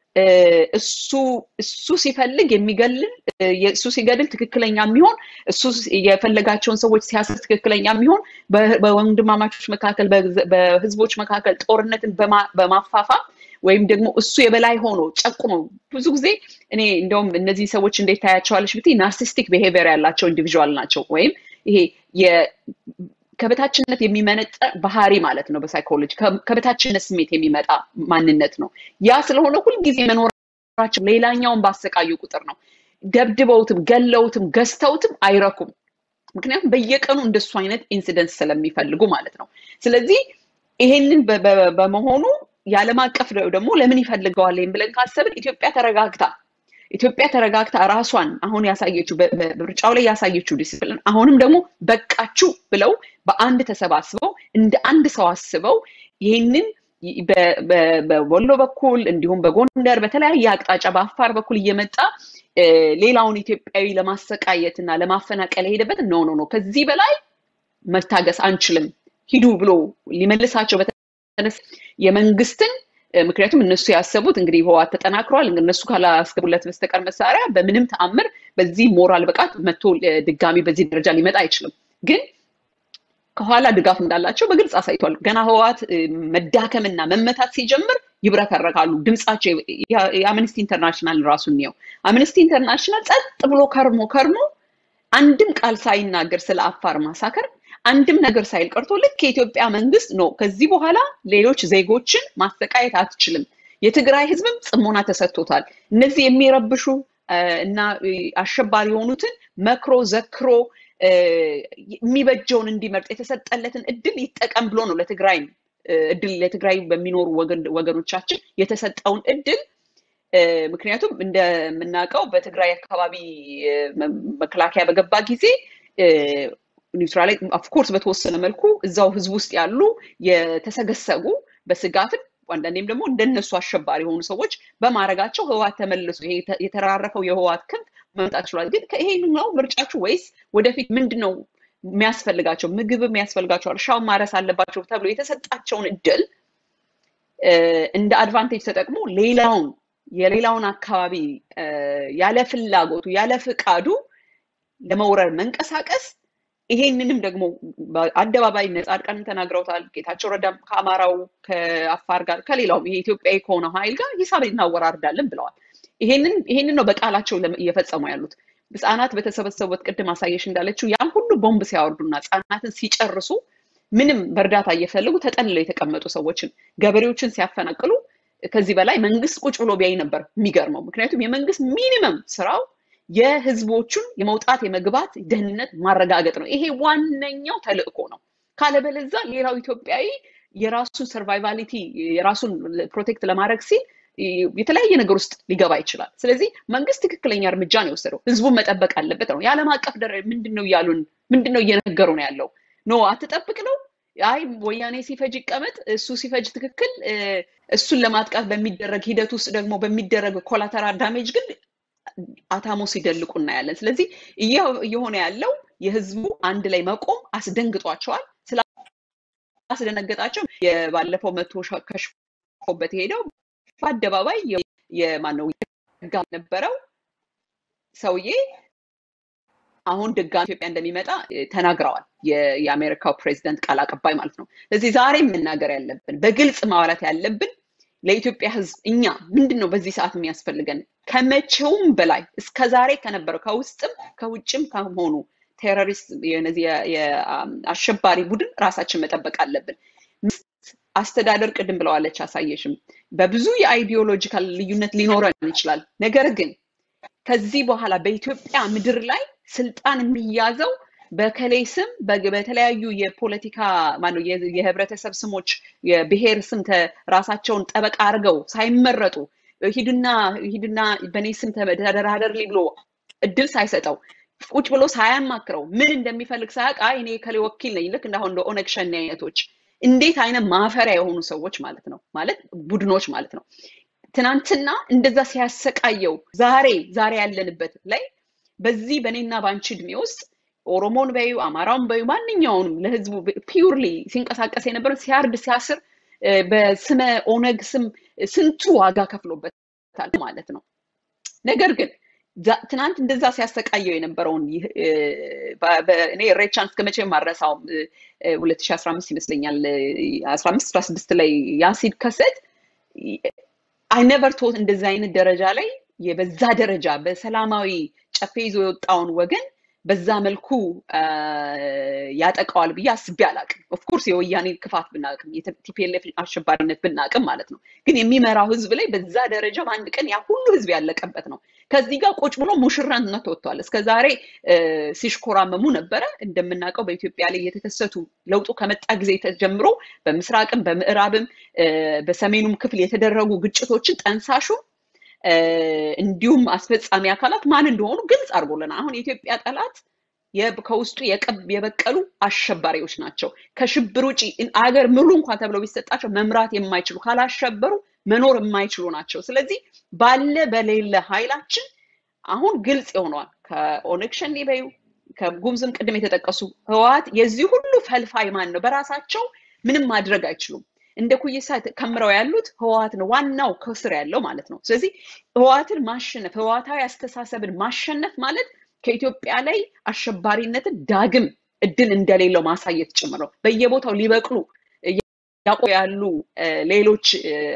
እሱ እሱ ሲፈልግ የሚገልል እሱ ሲገድል ትክክለኛ የሚሆን እሱ የፈለጋቸውን ሰዎች ሲያስር ትክክለኛ የሚሆን በወንድማማቾች መካከል በህዝቦች መካከል ጦርነትን በማፋፋም ወይም ደግሞ እሱ የበላይ ሆኖ ጨቁኖ ብዙ ጊዜ እኔ እንደውም እነዚህ ሰዎች እንዴት ታያቸዋለች ብትይ ናርሲስቲክ ቢሄቪየር ያላቸው ኢንዲቪዥዋል ናቸው ወይም ይሄ ከበታችነት የሚመነጠ ባህሪ ማለት ነው። በሳይኮሎጂ ከበታችነት ስሜት የሚመጣ ማንነት ነው። ያ ስለሆነ ሁልጊዜ መኖራቸው ሌላኛውን ባሰቃዩ ቁጥር ነው። ደብድበውትም ገለውትም ገዝተውትም አይረኩም። ምክንያቱም በየቀኑ እንደሱ አይነት ኢንሲደንት ስለሚፈልጉ ማለት ነው። ስለዚህ ይሄንን በመሆኑ የዓለም አቀፍ ደግሞ ለምን ይፈልገዋል ብለን ካሰብን ኢትዮጵያ ተረጋግታ ኢትዮጵያ ተረጋግታ ራሷን አሁን ያሳየችው በምርጫው ላይ ያሳየችው ዲስፕሊን አሁንም ደግሞ በቃችሁ ብለው በአንድ ተሰባስበው እንደ አንድ ሰው አስበው ይህንን በወሎ በኩል እንዲሁም በጎንደር በተለያየ አቅጣጫ በአፋር በኩል እየመጣ ሌላውን ኢትዮጵያዊ ለማሰቃየት እና ለማፈናቀል የሄደበት ኖ ኖ ኖ ከዚህ በላይ መታገስ አንችልም ሂዱ ብሎ ሊመልሳቸው በተነሳ የመንግስትን ምክንያቱም እነሱ ያሰቡት እንግዲህ ህወሓት ተጠናክሯል እነሱ ካላስገቡለት በስተቀር መሳሪያ በምንም ተአምር በዚህ ሞራል ብቃት መጥቶ ድጋሚ በዚህ ደረጃ ሊመጣ አይችልም ግን ከኋላ ድጋፍ እንዳላቸው በግልጽ አሳይቷል። ገና ህወሓት መዳከምና መመታት ሲጀምር ይብረከረካሉ። ድምጻቸው የአምነስቲ ኢንተርናሽናል ራሱ እንየው። አምነስቲ ኢንተርናሽናል ጸጥ ብሎ ከርሞ ከርሞ አንድም ቃል ሳይናገር ስለ አፋር ማሳከር አንድም ነገር ሳይል ቀርቶ ልክ የኢትዮጵያ መንግስት ነው ከዚህ በኋላ ሌሎች ዜጎችን ማሰቃየት አትችልም። የትግራይ ህዝብም ጽሞና ተሰጥቶታል። እነዚህ የሚረብሹ እና አሸባሪ የሆኑትን መክሮ ዘክሮ የሚበጀውን እንዲመርጥ የተሰጠለትን እድል ይጠቀም ብሎ ነው ለትግራይ እድል ለትግራይ በሚኖሩ ወገኖቻችን የተሰጠውን እድል ምክንያቱም እንደምናውቀው በትግራይ አካባቢ መከላከያ በገባ ጊዜ ኒውትራል ኦፍኮርስ በተወሰነ መልኩ እዛው ህዝብ ውስጥ ያሉ የተሰገሰጉ በስጋትም አንዳንዴም ደግሞ እንደነሱ አሸባሪ የሆኑ ሰዎች በማድረጋቸው ህወሓት ተመልሶ የተራረፈው የህወሓት ክንፍ መምጣት ችሏል። ግን ይሄ ነው ምርጫችሁ ወይስ ወደፊት ምንድን ነው የሚያስፈልጋቸው? ምግብ የሚያስፈልጋቸው፣ እርሻውን ማረስ አለባቸው ተብሎ የተሰጣቸውን እድል እንደ አድቫንቴጅ ተጠቅሞ ሌላውን የሌላውን አካባቢ ያለ ፍላጎቱ ያለ ፍቃዱ ለመውረር መንቀሳቀስ ይሄንንም ደግሞ በአደባባይ ጻድቃንም ተናግረውታል። ጌታቸው ረዳም ከአማራው ከአፋር ጋር ከሌላውም ይሄ ኢትዮጵያዊ ከሆነው ኃይል ጋር ሂሳብ እናወራርዳለን ብለዋል። ይሄንን ነው በቃላቸው እየፈጸሙ ያሉት። ህፃናት በተሰበሰቡበት ቅድም አሳየሽ እንዳለችው ያን ሁሉ ቦምብ ሲያወርዱና ህፃናትን ሲጨርሱ ምንም በእርዳታ እየፈለጉ ተጠልለው የተቀመጡ ሰዎችን ገበሬዎችን ሲያፈናቅሉ ከዚህ በላይ መንግስት ቁጭ ብሎ ቢያይ ነበር የሚገርመው። ምክንያቱም የመንግስት ሚኒመም ስራው የህዝቦቹን የመውጣት የመግባት ደህንነት ማረጋገጥ ነው። ይሄ ዋነኛው ተልእኮ ነው። ካለበለዛ ሌላው ኢትዮጵያዊ የራሱን ሰርቫይቫሊቲ የራሱን ፕሮቴክት ለማድረግ ሲል የተለያየ ነገር ውስጥ ሊገባ ይችላል። ስለዚህ መንግስት ትክክለኛ እርምጃ ነው የወሰደው። ህዝቡን መጠበቅ አለበት ነው። የዓለም አቀፍ ደረ ምንድን ነው እያሉን ምንድን ነው እየነገሩ ነው ያለው? ኖ አትጠብቅ ነው። አይ ወያኔ ሲፈጅ ይቀመጥ፣ እሱ ሲፈጅ ትክክል። እሱን ለማጥቃት በሚደረግ ሂደት ውስጥ ደግሞ በሚደረግ ኮላተራል ዳሜጅ ግን አታሞ ሲደልቁ እናያለን። ስለዚህ እየሆነ ያለው የህዝቡ አንድ ላይ መቆም አስደንግጧቸዋል። ስላስደነገጣቸው የባለፈው መቶ ከሽፎበት የሄደው በአደባባይ የማነው ጋ ነበረው ሰውዬ አሁን ድጋሚ ኢትዮጵያ እንደሚመጣ ተናግረዋል። የአሜሪካው ፕሬዚደንት ቃል አቀባይ ማለት ነው። ስለዚህ ዛሬ መናገር ያለብን በግልጽ ማውራት ያለብን ለኢትዮጵያ ህዝብ እኛ ምንድን ነው በዚህ ሰዓት የሚያስፈልገን ከመቼውም በላይ እስከ ዛሬ ከነበረው ከውስጥም ከውጭም ከሆኑ ቴሮሪስት የአሸባሪ ቡድን ራሳችን መጠበቅ አለብን። አስተዳደር ቅድም ብለዋለች አሳየሽም፣ በብዙ የአይዲዮሎጂካል ልዩነት ሊኖረን ይችላል። ነገር ግን ከዚህ በኋላ በኢትዮጵያ ምድር ላይ ስልጣን የሚያዘው በከሌ ስም በተለያዩ የፖለቲካ ማነው የህብረተሰብ ስሞች የብሔር ስም ራሳቸውን ጠበቃ አድርገው ሳይመረጡ ሂድና ሂድና በእኔ ስም ተደራደርልኝ ብሎ እድል ሳይሰጠው ቁጭ ብሎ ሳያማክረው ምን እንደሚፈልግ ሳያውቅ አይ እኔ ከሌ ወኪል ነኝ ልክ እንዳሁን እንደ ኦነግ ሸኔ አይነቶች እንዴት አይነት ማፈሪያ የሆኑ ሰዎች ማለት ነው ማለት ቡድኖች ማለት ነው ትናንትና እንደዛ ሲያሰቃየው ዛሬ ዛሬ ያለንበት ላይ በዚህ በእኔና በአንቺ እድሜ ውስጥ ኦሮሞን በዩ አማራውን በዩ ማንኛውንም ለህዝቡ ፒውርሊ ሲንቀሳቀስ የነበረ ሲያርድ ሲያስር በስመ ኦነግ ስም ስንቱ ዋጋ ከፍሎበታል ማለት ነው። ነገር ግን ትናንት እንደዛ ሲያሰቃየው የነበረውን እኔ ሬቻን እስከ መቼ ማረሳውም 2015 ይመስለኛል 15 16 ላይ ያ ሲከሰት አይ ነቨር ቶት እንደዚህ አይነት ደረጃ ላይ በዛ ደረጃ በሰላማዊ ጨፌ ይዞ የወጣውን ወገን በዛ መልኩ ያጠቃዋል ብዬ አስቤ አላቅም። ኦፍኮርስ የወያኔ ክፋት ብናቅም የቲፒኤልኤፍ አሸባሪነት ብናቅም ማለት ነው። ግን የሚመራው ህዝብ ላይ በዛ ደረጃ በአንድ ቀን ያ ሁሉ ህዝብ ያለቀበት ነው። ከዚህ ጋር ቁጭ ብሎ ሙሽራነት ወጥቷል። እስከ ዛሬ ሲሽኮራመሙ ነበረ። እንደምናውቀው በኢትዮጵያ ላይ የተከሰቱ ለውጡ ከመጣ ጊዜ ጀምሮ በምስራቅም በምዕራብም በሰሜኑም ክፍል የተደረጉ ግጭቶችን ጠንሳሹ እንዲሁም አስፈጻሚ አካላት ማን እንደሆኑ ግልጽ አድርጎልናል። አሁን የኢትዮጵያ ጠላት ከውስጡ የበቀሉ አሸባሪዎች ናቸው። ከሽብር ውጭ አገር ሙሉ እንኳን ተብለው ቢሰጣቸው መምራት የማይችሉ ካላሸበሩ መኖር የማይችሉ ናቸው። ስለዚህ ባለ በሌለ ኃይላችን አሁን ግልጽ ይሆነዋል። ከኦነግ ሸኔ በዩ ከጉምዝም ቅድም የተጠቀሱ ህወሓት የዚህ ሁሉ ፈልፋይ ማን ነው? በራሳቸው ምንም ማድረግ አይችሉም። እንደ ኩይሳ ከምረው ያሉት ህወሓት ነው፣ ዋናው ከስር ያለው ማለት ነው። ስለዚህ ህወሓትን ማሸነፍ ህወሓታዊ አስተሳሰብን ማሸነፍ ማለት ከኢትዮጵያ ላይ አሸባሪነትን ዳግም እድል እንደሌለው ማሳየት ጭምር ነው። በየቦታው ሊበቅሉ ያቆ ያሉ ሌሎች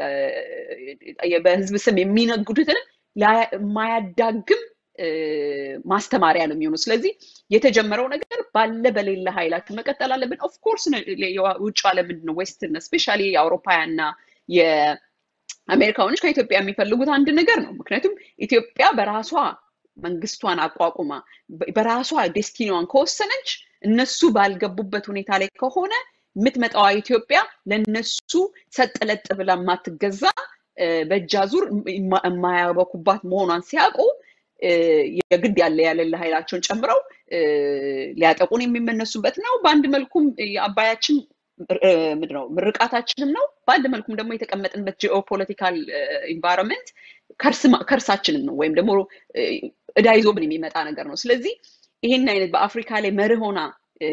በህዝብ ስም የሚነግዱትንም የማያዳግም ማስተማሪያ ነው የሚሆኑ። ስለዚህ የተጀመረው ነገር ባለ በሌለ ኃይላችን መቀጠል አለብን። ኦፍኮርስ ውጭ ዓለም ምንድን ነው ዌስተርን ስፔሻሊ የአውሮፓውያንና የአሜሪካኖች ከኢትዮጵያ የሚፈልጉት አንድ ነገር ነው። ምክንያቱም ኢትዮጵያ በራሷ መንግስቷን አቋቁማ በራሷ ዴስቲኒዋን ከወሰነች እነሱ ባልገቡበት ሁኔታ ላይ ከሆነ የምትመጣዋ ኢትዮጵያ ለነሱ ሰጥለጥ ብላ የማትገዛ በእጅ አዙር የማያበኩባት መሆኗን ሲያውቁ የግድ ያለ ያለለ ኃይላቸውን ጨምረው ሊያጠቁን የሚመነሱበት ነው። በአንድ መልኩም የአባያችን ምንድን ነው ምርቃታችንም ነው። በአንድ መልኩም ደግሞ የተቀመጥንበት ጂኦፖለቲካል ኢንቫይሮንመንት ከርሳችንም ነው ወይም ደግሞ እዳ ይዞብን የሚመጣ ነገር ነው። ስለዚህ ይህን አይነት በአፍሪካ ላይ መርህ ሆና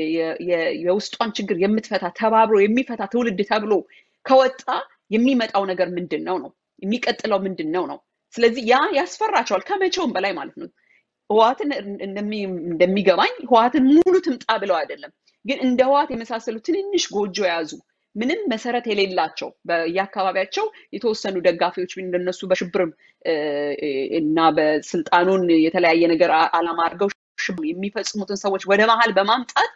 የውስጧን ችግር የምትፈታ ተባብሮ የሚፈታ ትውልድ ተብሎ ከወጣ የሚመጣው ነገር ምንድን ነው ነው የሚቀጥለው ምንድን ነው ነው። ስለዚህ ያ ያስፈራቸዋል ከመቼውም በላይ ማለት ነው። ህዋትን እንደሚገባኝ ህዋትን ሙሉ ትምጣ ብለው አይደለም፣ ግን እንደ ህዋት የመሳሰሉ ትንንሽ ጎጆ የያዙ ምንም መሰረት የሌላቸው በየአካባቢያቸው የተወሰኑ ደጋፊዎች እንደነሱ በሽብርም እና በስልጣኑን የተለያየ ነገር አላማ አድርገው የሚፈጽሙትን ሰዎች ወደ መሀል በማምጣት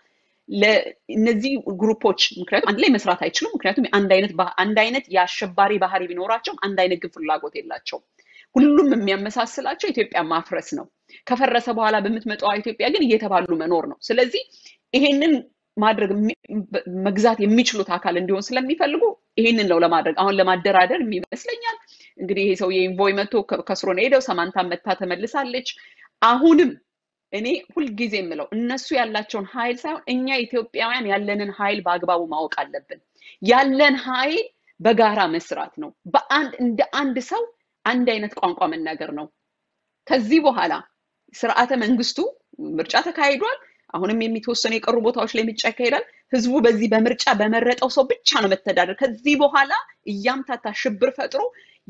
ለእነዚህ ግሩፖች ምክንያቱም አንድ ላይ መስራት አይችሉም። ምክንያቱም አንድ አይነት አንድ አይነት የአሸባሪ ባህሪ ቢኖራቸውም አንድ አይነት ግን ፍላጎት የላቸውም። ሁሉም የሚያመሳስላቸው ኢትዮጵያ ማፍረስ ነው። ከፈረሰ በኋላ በምትመጣዋ ኢትዮጵያ ግን እየተባሉ መኖር ነው። ስለዚህ ይሄንን ማድረግ መግዛት የሚችሉት አካል እንዲሆን ስለሚፈልጉ ይሄንን ነው ለማድረግ አሁን ለማደራደር ይመስለኛል። እንግዲህ ይሄ ሰውዬ ኢንቮይ መጥቶ ከስሮ ነው ሄደው ሰማንታ መታ ተመልሳለች። አሁንም እኔ ሁልጊዜ የምለው እነሱ ያላቸውን ኃይል ሳይሆን እኛ ኢትዮጵያውያን ያለንን ኃይል በአግባቡ ማወቅ አለብን። ያለን ኃይል በጋራ መስራት ነው። በአንድ እንደ አንድ ሰው አንድ አይነት ቋንቋ መናገር ነው። ከዚህ በኋላ ስርዓተ መንግስቱ ምርጫ ተካሂዷል። አሁንም የሚተወሰኑ የቀሩ ቦታዎች ላይ ምርጫ ይካሄዳል። ህዝቡ በዚህ በምርጫ በመረጠው ሰው ብቻ ነው መተዳደር። ከዚህ በኋላ እያምታታ ሽብር ፈጥሮ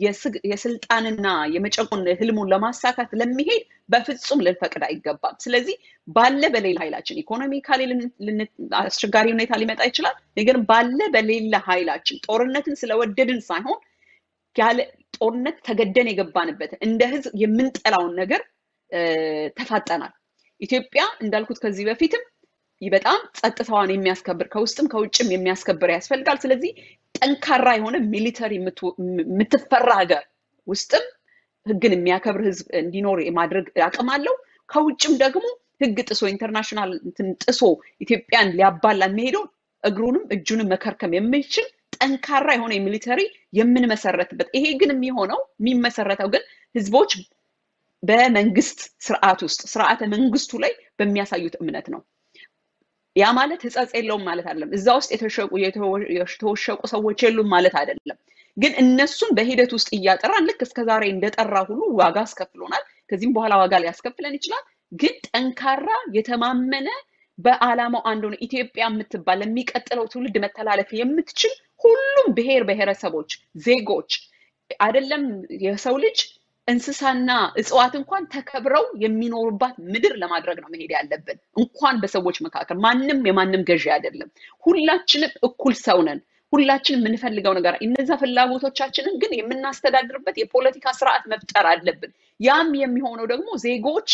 የስልጣንና የመጨቆን ህልሙን ለማሳካት ለሚሄድ በፍጹም ልንፈቅድ አይገባም። ስለዚህ ባለ በሌላ ኃይላችን ኢኮኖሚካሊ አስቸጋሪ ሁኔታ ሊመጣ ይችላል። ነገር ባለ በሌላ ኃይላችን ጦርነትን ስለወደድን ሳይሆን ያለ ጦርነት ተገደን የገባንበትን እንደ ህዝብ የምንጠላውን ነገር ተፋጠናል። ኢትዮጵያ እንዳልኩት ከዚህ በፊትም በጣም ጸጥታዋን የሚያስከብር ከውስጥም ከውጭም የሚያስከብር ያስፈልጋል። ስለዚህ ጠንካራ የሆነ ሚሊተሪ የምትፈራ ሀገር ውስጥም ህግን የሚያከብር ህዝብ እንዲኖር የማድረግ አቅም አለው። ከውጭም ደግሞ ህግ ጥሶ ኢንተርናሽናል ጥሶ ኢትዮጵያን ሊያባላ የሚሄደው እግሩንም እጁንም መከርከም የሚችል ጠንካራ የሆነ የሚሊተሪ የምንመሰረትበት ይሄ ግን የሚሆነው የሚመሰረተው ግን ህዝቦች በመንግስት ስርዓት ውስጥ ስርዓተ መንግስቱ ላይ በሚያሳዩት እምነት ነው። ያ ማለት ህጸጽ የለውም ማለት አይደለም። እዛ ውስጥ የተወሸቁ ሰዎች የሉም ማለት አይደለም። ግን እነሱን በሂደት ውስጥ እያጠራን ልክ እስከዛሬ እንደጠራ ሁሉ ዋጋ አስከፍሎናል። ከዚህም በኋላ ዋጋ ሊያስከፍለን ይችላል። ግን ጠንካራ የተማመነ በአላማው አንድ ሆነ ኢትዮጵያ የምትባል ለሚቀጥለው ትውልድ መተላለፍ የምትችል ሁሉም ብሔር ብሔረሰቦች ዜጎች አይደለም የሰው ልጅ እንስሳና እጽዋት እንኳን ተከብረው የሚኖሩባት ምድር ለማድረግ ነው መሄድ ያለብን። እንኳን በሰዎች መካከል ማንም የማንም ገዢ አይደለም። ሁላችንም እኩል ሰው ነን። ሁላችንም የምንፈልገው ነገር እነዛ ፍላጎቶቻችንን ግን የምናስተዳድርበት የፖለቲካ ስርዓት መፍጠር አለብን። ያም የሚሆነው ደግሞ ዜጎች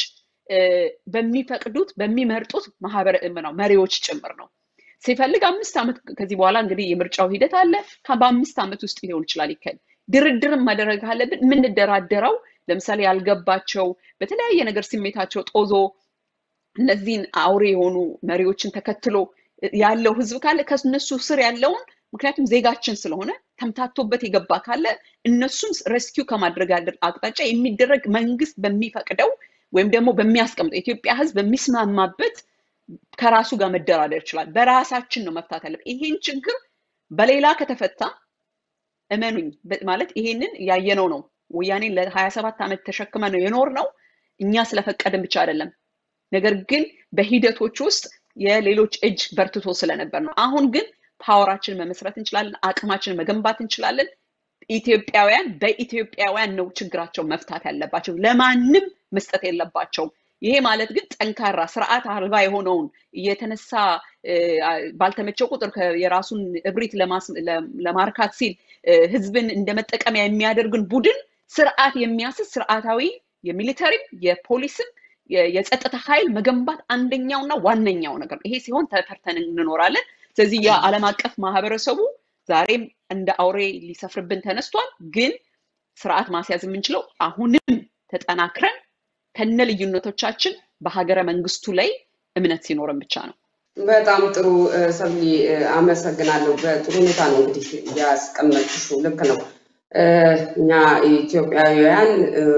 በሚፈቅዱት በሚመርጡት ማህበረ ነው መሪዎች ጭምር ነው። ሲፈልግ አምስት ዓመት ከዚህ በኋላ እንግዲህ የምርጫው ሂደት አለ። በአምስት ዓመት ውስጥ ሊሆን ይችላል ይካሄድ ድርድርም ማድረግ አለብን። የምንደራደረው ለምሳሌ ያልገባቸው በተለያየ ነገር ስሜታቸው ጦዞ እነዚህን አውሬ የሆኑ መሪዎችን ተከትሎ ያለው ህዝብ ካለ ከእነሱ ስር ያለውን ምክንያቱም ዜጋችን ስለሆነ ተምታቶበት የገባ ካለ እነሱን ሬስኪው ከማድረግ አቅጣጫ የሚደረግ መንግስት በሚፈቅደው ወይም ደግሞ በሚያስቀምጠው የኢትዮጵያ ህዝብ በሚስማማበት ከራሱ ጋር መደራደር ይችላል። በራሳችን ነው መፍታት ያለብን። ይሄን ችግር በሌላ ከተፈታ እመኑኝ ማለት ይሄንን ያየነው ነው። ወያኔን ለሀያ ሰባት ዓመት ተሸክመ ነው የኖር ነው እኛ ስለፈቀድን ብቻ አይደለም። ነገር ግን በሂደቶች ውስጥ የሌሎች እጅ በርትቶ ስለነበር ነው። አሁን ግን ፓወራችንን መመስረት እንችላለን፣ አቅማችንን መገንባት እንችላለን። ኢትዮጵያውያን በኢትዮጵያውያን ነው ችግራቸው መፍታት ያለባቸው። ለማንም መስጠት የለባቸውም። ይሄ ማለት ግን ጠንካራ ስርዓት አልባ የሆነውን እየተነሳ ባልተመቸው ቁጥር የራሱን እብሪት ለማርካት ሲል ህዝብን እንደ መጠቀሚያ የሚያደርግን ቡድን ስርዓት የሚያስዝ ስርዓታዊ የሚሊተሪም የፖሊስም የጸጥታ ኃይል መገንባት አንደኛውና ዋነኛው ነገር ይሄ ሲሆን ተፈርተን እንኖራለን። ስለዚህ የዓለም አቀፍ ማህበረሰቡ ዛሬም እንደ አውሬ ሊሰፍርብን ተነስቷል። ግን ስርዓት ማስያዝ የምንችለው አሁንም ተጠናክረን ከነ ልዩነቶቻችን በሀገረ መንግስቱ ላይ እምነት ሲኖረን ብቻ ነው። በጣም ጥሩ ሰብሊ፣ አመሰግናለሁ። በጥሩ ሁኔታ ነው እንግዲህ ያስቀመጥሽው። ልክ ነው። እኛ ኢትዮጵያውያን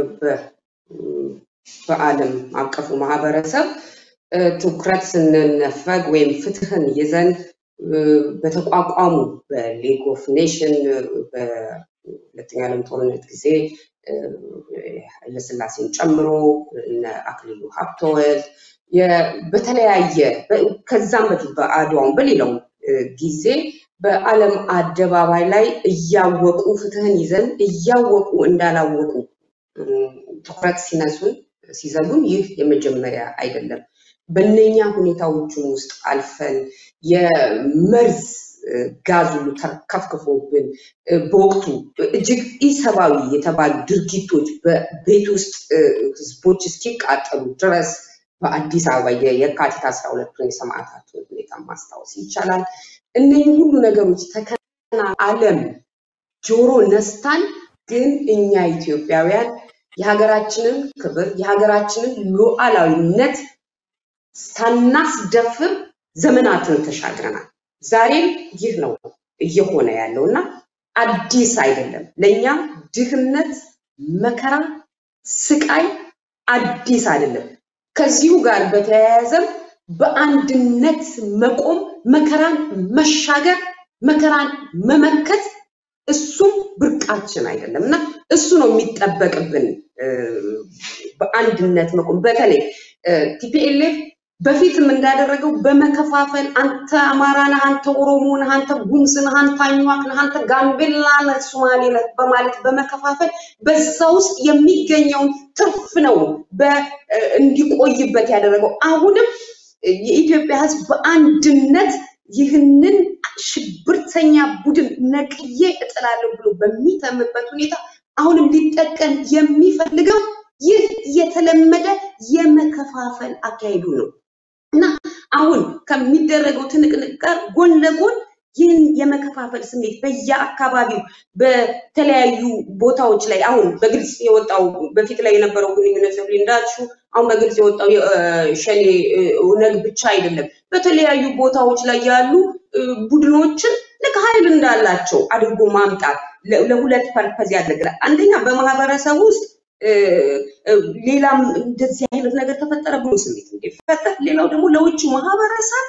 በዓለም አቀፉ ማህበረሰብ ትኩረት ስንነፈግ ወይም ፍትህን ይዘን በተቋቋሙ በሊግ ኦፍ ኔሽን በሁለተኛ ዓለም ጦርነት ጊዜ ኃይለስላሴን ጨምሮ እነ አክሊሉ ሀብተወልድ በተለያየ ከዛም በፊት በአድዋውን በሌላው ጊዜ በዓለም አደባባይ ላይ እያወቁ ፍትህን ይዘን እያወቁ እንዳላወቁ ትኩረት ሲነሱን ሲዘሉን ይህ የመጀመሪያ አይደለም። በእነኛ ሁኔታዎችን ውስጥ አልፈን የመርዝ ጋዝ ሁሉ ተከፍክፎብን በወቅቱ እጅግ ኢሰብአዊ የተባሉ ድርጊቶች በቤት ውስጥ ህዝቦች እስኪቃጠሉ ድረስ በአዲስ አበባ የካቲት አስራ ሁለቱን የሰማዕታቱን ሁኔታ ማስታወስ ይቻላል። እነዚህ ሁሉ ነገሮች ተከና ዓለም ጆሮ ነስታን፣ ግን እኛ ኢትዮጵያውያን የሀገራችንን ክብር የሀገራችንን ሉዓላዊነት ሳናስደፍር ዘመናትን ተሻግረናል። ዛሬም ይህ ነው እየሆነ ያለው እና አዲስ አይደለም። ለእኛ ድህነት፣ መከራ፣ ስቃይ አዲስ አይደለም። ከዚሁ ጋር በተያያዘም በአንድነት መቆም፣ መከራን መሻገር፣ መከራን መመከት እሱም ብርቃችን አይደለም እና እሱ ነው የሚጠበቅብን በአንድነት መቆም። በተለይ ቲፒኤልኤፍ በፊትም እንዳደረገው በመከፋፈል አንተ አማራ ነህ፣ አንተ ኦሮሞ ነህ፣ አንተ ጉምዝ ነህ፣ አንተ አኝዋክ ነህ፣ አንተ ጋምቤላ ነህ፣ ሶማሌ ነህ በማለት በመከፋፈል በዛ ውስጥ የሚገኘውን ትርፍ ነው እንዲቆይበት ያደረገው። አሁንም የኢትዮጵያ ሕዝብ በአንድነት ይህንን ሽብርተኛ ቡድን ነቅዬ እጥላለሁ ብሎ በሚተምበት ሁኔታ አሁንም ሊጠቀም የሚፈልገው ይህ የተለመደ የመከፋፈል አካሄዱ ነው እና አሁን ከሚደረገው ትንቅንቅ ጋር ጎን ለጎን ይህን የመከፋፈል ስሜት በየአካባቢው በተለያዩ ቦታዎች ላይ አሁን በግልጽ የወጣው በፊት ላይ የነበረው ግንኙነት ሰብሊ እንዳልሽው አሁን በግልጽ የወጣው ሸኔ ኦነግ ብቻ አይደለም። በተለያዩ ቦታዎች ላይ ያሉ ቡድኖችን ልክ ኃይል እንዳላቸው አድርጎ ማምጣት ለሁለት ፐርፐዝ ያገለግላል። አንደኛ በማህበረሰብ ውስጥ ሌላም እንደዚህ አይነት ነገር ተፈጠረ ብሎ ስሜት እንዲፈጠር፣ ሌላው ደግሞ ለውጭ ማህበረሰብ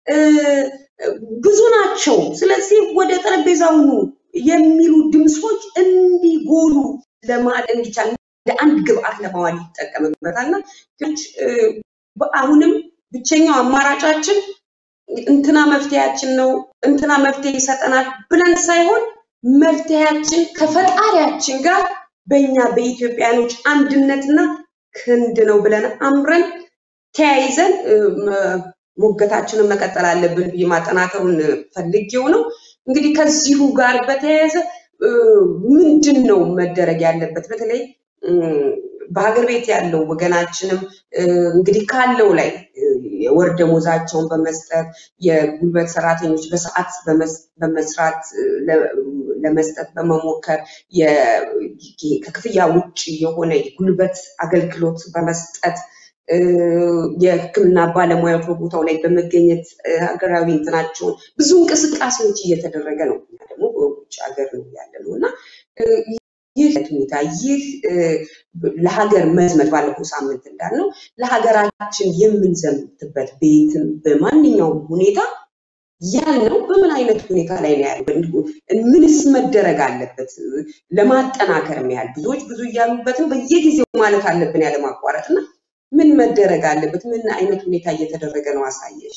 ብዙ ናቸው፣ ስለዚህ ወደ ጠረጴዛው ኑ የሚሉ ድምፆች እንዲጎሉ ለማለት እንዲቻል እንደ አንድ ግብአት ለማዋል ይጠቀምበታል እና አሁንም ብቸኛው አማራጫችን እንትና መፍትሄያችን ነው እንትና መፍትሄ ይሰጠናል ብለን ሳይሆን መፍትሄያችን ከፈጣሪያችን ጋር በእኛ በኢትዮጵያኖች አንድነትና ክንድ ነው ብለን አምረን ተያይዘን ሞገታችንን መቀጠል አለብን ብዬ ማጠናከሩን ፈልጌው ነው። እንግዲህ ከዚሁ ጋር በተያያዘ ምንድን ነው መደረግ ያለበት? በተለይ በሀገር ቤት ያለው ወገናችንም እንግዲህ ካለው ላይ የወር ደሞዛቸውን በመስጠት የጉልበት ሰራተኞች በሰዓት በመስራት ለመስጠት በመሞከር ከክፍያ ውጭ የሆነ የጉልበት አገልግሎት በመስጠት የሕክምና ባለሙያዎች በቦታው ላይ በመገኘት ሀገራዊ እንትናቸውን ብዙ እንቅስቃሴዎች እየተደረገ ነው። እኛ ደግሞ በውጭ ሀገር ነው ያለ ነው እና ይህ ሁኔታ ይህ ለሀገር መዝመት ባለፈው ሳምንት እንዳልነው ለሀገራችን የምንዘምትበት ቤትም በማንኛውም ሁኔታ ያልነው በምን አይነት ሁኔታ ላይ ነው ያለው? ምንስ መደረግ አለበት? ለማጠናከር ያህል ብዙዎች ብዙ እያሉበትም በየጊዜው ማለት አለብን ያለማቋረጥ እና ምን መደረግ አለበት? ምን አይነት ሁኔታ እየተደረገ ነው? አሳየሽ።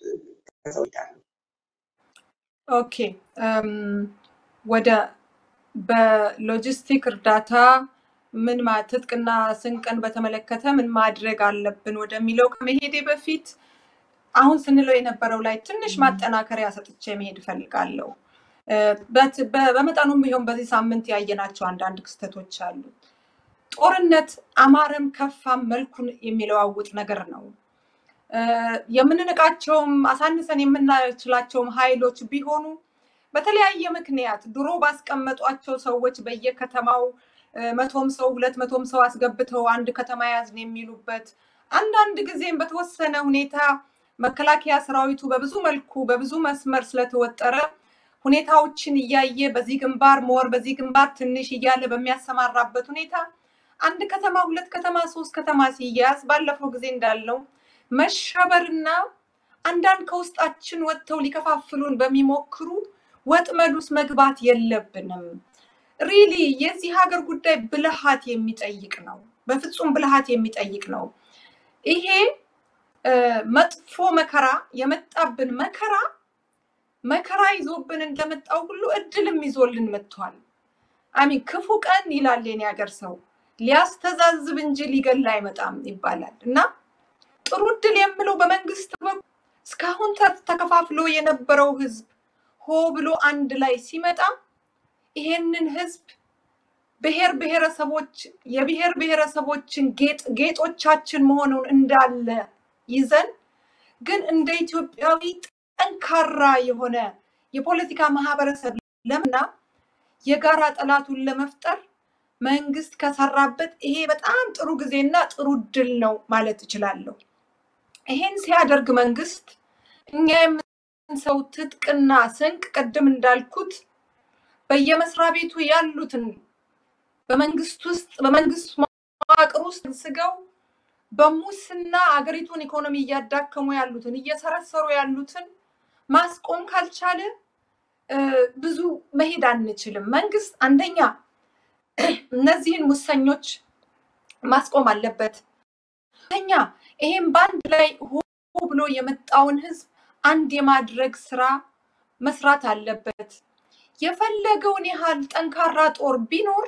ኦኬ ወደ በሎጂስቲክ እርዳታ ምን ትጥቅና ስንቅን በተመለከተ ምን ማድረግ አለብን ወደሚለው ከመሄዴ በፊት አሁን ስንለው የነበረው ላይ ትንሽ ማጠናከሪያ ሰጥቼ መሄድ እፈልጋለሁ። በመጠኑም ቢሆን በዚህ ሳምንት ያየናቸው አንዳንድ ክስተቶች አሉ። ጦርነት አማረም ከፋም መልኩን የሚለዋውጥ ነገር ነው። የምንንቃቸውም አሳንሰን የምናችላቸውም ኃይሎች ቢሆኑ በተለያየ ምክንያት ድሮ ባስቀመጧቸው ሰዎች በየከተማው መቶም ሰው ሁለት መቶም ሰው አስገብተው አንድ ከተማ ያዝን የሚሉበት አንዳንድ ጊዜም በተወሰነ ሁኔታ መከላከያ ሰራዊቱ በብዙ መልኩ በብዙ መስመር ስለተወጠረ ሁኔታዎችን እያየ በዚህ ግንባር ሞር በዚህ ግንባር ትንሽ እያለ በሚያሰማራበት ሁኔታ አንድ ከተማ ሁለት ከተማ ሶስት ከተማ ሲያዝ ባለፈው ጊዜ እንዳለው መሸበርና አንዳንድ ከውስጣችን ወጥተው ሊከፋፍሉን በሚሞክሩ ወጥመድ ውስጥ መግባት የለብንም። ሪሊ የዚህ ሀገር ጉዳይ ብልሃት የሚጠይቅ ነው። በፍጹም ብልሃት የሚጠይቅ ነው። ይሄ መጥፎ መከራ የመጣብን መከራ መከራ ይዞብን እንደመጣው ሁሉ እድልም ይዞልን መጥቷል። አሚን ክፉ ቀን ይላል የኔ ሀገር ሰው ሊያስተዛዝብ እንጂ ሊገል አይመጣም ይባላል እና ጥሩ እድል የምለው በመንግስት በኩል እስካሁን ተከፋፍሎ የነበረው ህዝብ ሆ ብሎ አንድ ላይ ሲመጣ ይሄንን ህዝብ ብሔር ብሔረሰቦች የብሔር ብሔረሰቦችን ጌጥ ጌጦቻችን መሆኑን እንዳለ ይዘን ግን እንደ ኢትዮጵያዊ ጠንካራ የሆነ የፖለቲካ ማህበረሰብ ለምና የጋራ ጠላቱን ለመፍጠር መንግስት ከሰራበት ይሄ በጣም ጥሩ ጊዜና ጥሩ ድል ነው ማለት እችላለሁ። ይሄን ሲያደርግ መንግስት እኛ የምንሰው ትጥቅና ስንቅ ቅድም እንዳልኩት በየመስሪያ ቤቱ ያሉትን በመንግስት ውስጥ በመንግስት መዋቅር ውስጥ ስገው በሙስና አገሪቱን ኢኮኖሚ እያዳከሙ ያሉትን እየሰረሰሩ ያሉትን ማስቆም ካልቻለ ብዙ መሄድ አንችልም። መንግስት አንደኛ እነዚህን ሙሰኞች ማስቆም አለበት። ሁለተኛ ይሄም በአንድ ላይ ሆ ብሎ የመጣውን ህዝብ አንድ የማድረግ ስራ መስራት አለበት። የፈለገውን ያህል ጠንካራ ጦር ቢኖር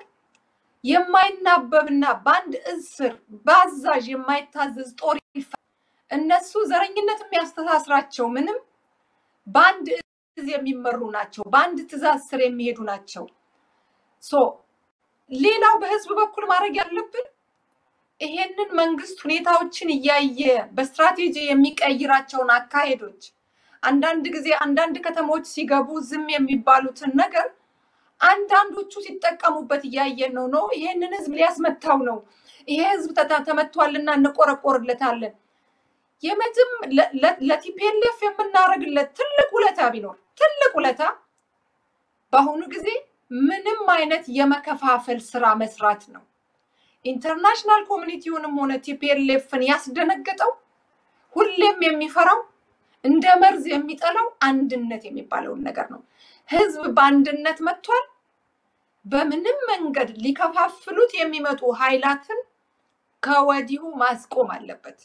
የማይናበብና በአንድ እዝ ስር በአዛዥ የማይታዘዝ ጦር እነሱ ዘረኝነት የሚያስተሳስራቸው ምንም በአንድ እዝ የሚመሩ ናቸው። በአንድ ትእዛዝ ስር የሚሄዱ ናቸው። ሶ ሌላው በህዝብ በኩል ማድረግ ያለብን ይሄንን መንግስት ሁኔታዎችን እያየ በስትራቴጂ የሚቀይራቸውን አካሄዶች አንዳንድ ጊዜ አንዳንድ ከተሞች ሲገቡ ዝም የሚባሉትን ነገር አንዳንዶቹ ሲጠቀሙበት እያየን ነው ነው ይሄንን ህዝብ ሊያስመታው ነው ይሄ ህዝብ ተመቷልና እንቆረቆርለታለን የመዝም ለቲፒኤልኤፍ የምናደርግለት ትልቅ ውለታ ቢኖር ትልቅ ውለታ በአሁኑ ጊዜ ምንም አይነት የመከፋፈል ስራ መስራት ነው ኢንተርናሽናል ኮሚኒቲውንም ሆነ ቲፒኤልኤፍን ያስደነገጠው ሁሌም የሚፈራው እንደ መርዝ የሚጠላው አንድነት የሚባለውን ነገር ነው። ህዝብ በአንድነት መጥቷል። በምንም መንገድ ሊከፋፍሉት የሚመጡ ኃይላትን ከወዲሁ ማስቆም አለበት።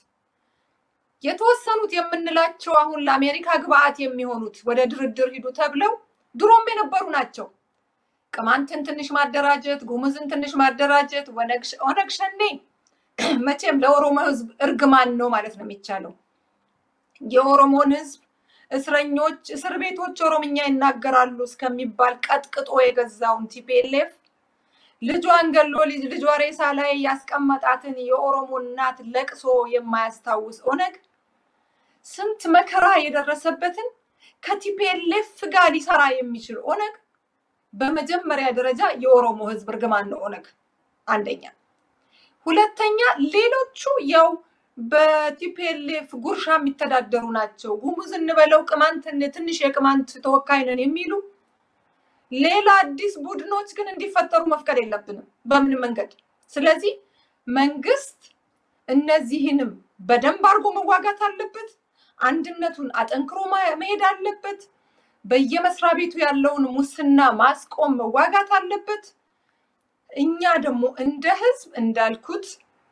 የተወሰኑት የምንላቸው አሁን ለአሜሪካ ግብአት የሚሆኑት ወደ ድርድር ሂዱ ተብለው ድሮም የነበሩ ናቸው። ቅማንትን ትንሽ ማደራጀት፣ ጉሙዝን ትንሽ ማደራጀት፣ ኦነግ ሸኔ መቼም ለኦሮሞ ህዝብ እርግማን ነው ማለት ነው የሚቻለው። የኦሮሞን ህዝብ እስረኞች እስር ቤቶች ኦሮምኛ ይናገራሉ እስከሚባል ቀጥቅጦ የገዛውን ቲፒኤልኤፍ ልጇን ገሎ ልጇ ሬሳ ላይ ያስቀመጣትን የኦሮሞ እናት ለቅሶ የማያስታውስ ኦነግ ስንት መከራ የደረሰበትን ከቲፒኤልኤፍ ጋር ሊሰራ የሚችል ኦነግ በመጀመሪያ ደረጃ የኦሮሞ ህዝብ እርግማን ነው ኦነግ አንደኛ። ሁለተኛ ሌሎቹ ያው በቲፒኤልኤፍ ጉርሻ የሚተዳደሩ ናቸው። ጉሙዝ እንበለው ቅማንት ትንሽ የቅማንት ተወካይ ነን የሚሉ ሌላ አዲስ ቡድኖች ግን እንዲፈጠሩ መፍቀድ የለብንም በምንም መንገድ። ስለዚህ መንግስት እነዚህንም በደንብ አድርጎ መዋጋት አለበት። አንድነቱን አጠንክሮ ማ- መሄድ አለበት። በየመስሪያ ቤቱ ያለውን ሙስና ማስቆም መዋጋት አለበት። እኛ ደግሞ እንደ ህዝብ እንዳልኩት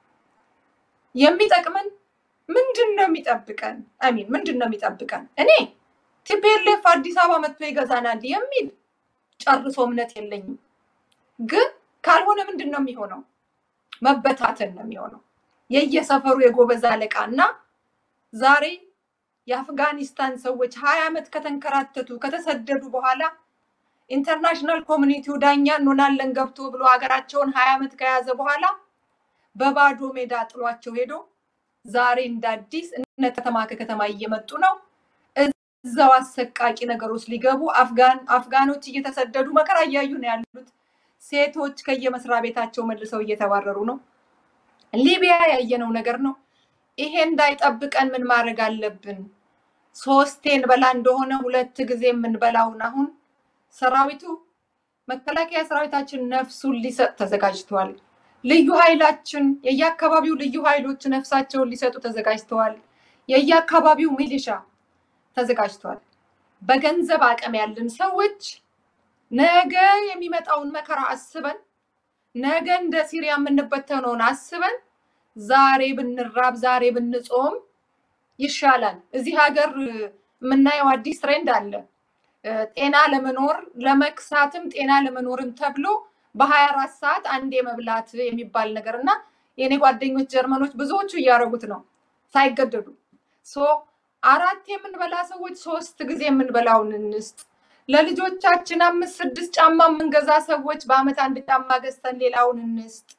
የሚጠቅመን ምንድን ነው የሚጠብቀን? አሚን ምንድን ነው የሚጠብቀን? እኔ ቲፒኤልኤፍ አዲስ አበባ መጥቶ ይገዛናል የሚል ጨርሶ እምነት የለኝም። ግን ካልሆነ ምንድን ነው የሚሆነው? መበታተን ነው የሚሆነው። የየሰፈሩ የጎበዝ አለቃ እና ዛሬ የአፍጋኒስታን ሰዎች ሀያ ዓመት ከተንከራተቱ ከተሰደዱ በኋላ ኢንተርናሽናል ኮሚኒቲው ዳኛ እንሆናለን ገብቶ ብሎ ሀገራቸውን ሀያ ዓመት ከያዘ በኋላ በባዶ ሜዳ ጥሏቸው ሄዶ ዛሬ እንደ አዲስ እነ ከተማ ከከተማ እየመጡ ነው። እዛው አሰቃቂ ነገር ውስጥ ሊገቡ አፍጋን አፍጋኖች እየተሰደዱ መከራ እያዩ ነው ያሉት። ሴቶች ከየመስሪያ ቤታቸው መልሰው እየተባረሩ ነው። ሊቢያ ያየነው ነገር ነው። ይሄ እንዳይጠብቀን ምን ማድረግ አለብን? ሶስቴ እንበላ እንደሆነ ሁለት ጊዜ የምንበላውን አሁን ሰራዊቱ መከላከያ ሰራዊታችን ነፍሱን ሊሰጥ ተዘጋጅተዋል። ልዩ ኃይላችን የየአካባቢው ልዩ ኃይሎች ነፍሳቸውን ሊሰጡ ተዘጋጅተዋል። የየአካባቢው ሚሊሻ ተዘጋጅተዋል። በገንዘብ አቅም ያለን ሰዎች ነገ የሚመጣውን መከራ አስበን ነገ እንደ ሲሪያ የምንበተነውን አስበን ዛሬ ብንራብ ዛሬ ብንጾም ይሻላል። እዚህ ሀገር የምናየው አዲስ ትሬንድ አለ። እ፣ ጤና ለመኖር ለመክሳትም ጤና ለመኖርም ተብሎ በሀያ አራት ሰዓት አንዴ መብላት የሚባል ነገር እና የኔ ጓደኞች ጀርመኖች ብዙዎቹ እያደረጉት ነው ሳይገደዱ። ሶ አራት የምንበላ ሰዎች ሶስት ጊዜ የምንበላውን እንስጥ። ለልጆቻችን አምስት ስድስት ጫማ የምንገዛ ሰዎች በአመት አንድ ጫማ ገዝተን ሌላውን እንስጥ።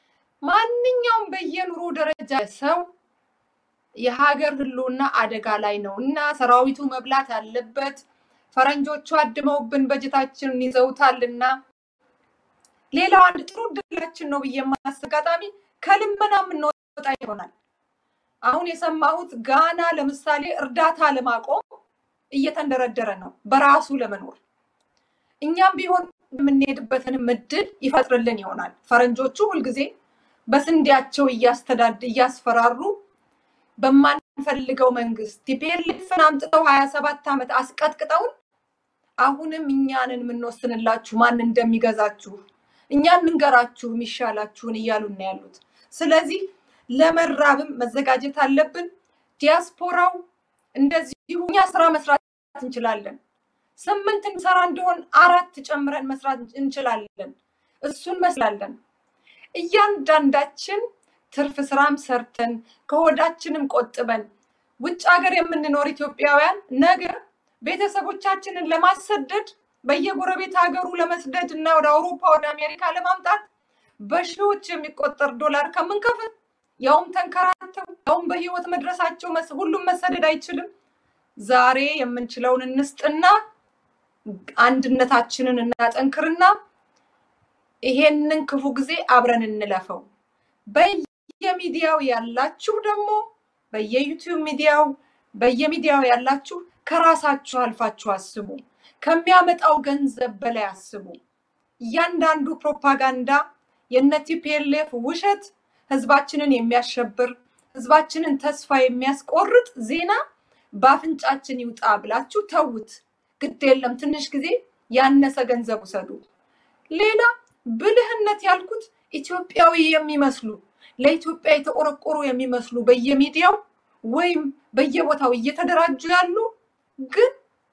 ማንኛውም በየኑሮ ደረጃ ሰው የሀገር ህልውና አደጋ ላይ ነው እና ሰራዊቱ መብላት አለበት። ፈረንጆቹ አድመውብን በጀታችንን ይዘውታልና ሌላው አንድ ጥሩ እድላችን ነው ብዬ የማስብ አጋጣሚ ከልመና የምንወጣ ይሆናል። አሁን የሰማሁት ጋና ለምሳሌ እርዳታ ለማቆም እየተንደረደረ ነው በራሱ ለመኖር። እኛም ቢሆን የምንሄድበትንም እድል ይፈጥርልን ይሆናል። ፈረንጆቹ ሁልጊዜ በስንዴያቸው እያስተዳድ እያስፈራሩ በማንፈልገው መንግስት ቲፒኤልኤፍን አምጥተው ሀያ ሰባት ዓመት አስቀጥቅጠውን አሁንም እኛንን የምንወስንላችሁ ማን እንደሚገዛችሁ እኛ እንንገራችሁ የሚሻላችሁን እያሉ ነው ያሉት። ስለዚህ ለመራብም መዘጋጀት አለብን። ዲያስፖራው እንደዚሁ እኛ ስራ መስራት እንችላለን። ስምንት እንሰራ እንደሆን አራት ጨምረን መስራት እንችላለን። እሱን መስላለን። እያንዳንዳችን ትርፍ ስራም ሰርተን ከሆዳችንም ቆጥበን ውጭ ሀገር የምንኖር ኢትዮጵያውያን ነገ ቤተሰቦቻችንን ለማሰደድ በየጎረቤት ሀገሩ ለመስደድ እና ወደ አውሮፓ ወደ አሜሪካ ለማምጣት በሺዎች የሚቆጠር ዶላር ከምንከፍል ያውም ተንከራተው ያውም በህይወት መድረሳቸው መስ- ሁሉም መሰደድ አይችልም። ዛሬ የምንችለውን እንስጥና አንድነታችንን እናጠንክርና ይሄንን ክፉ ጊዜ አብረን እንለፈው። በየሚዲያው ያላችሁ ደግሞ በየዩቲዩብ ሚዲያው በየሚዲያው ያላችሁ ከራሳችሁ አልፋችሁ አስቡ። ከሚያመጣው ገንዘብ በላይ አስቡ። እያንዳንዱ ፕሮፓጋንዳ የነ ቲፒኤልኤፍ ውሸት ህዝባችንን የሚያሸብር ህዝባችንን ተስፋ የሚያስቆርጥ ዜና በአፍንጫችን ይውጣ ብላችሁ ተዉት። ግድ የለም ትንሽ ጊዜ ያነሰ ገንዘብ ውሰዱ። ሌላ ብልህነት ያልኩት ኢትዮጵያዊ የሚመስሉ ለኢትዮጵያ የተቆረቆሩ የሚመስሉ በየሚዲያው ወይም በየቦታው እየተደራጁ ያሉ ግን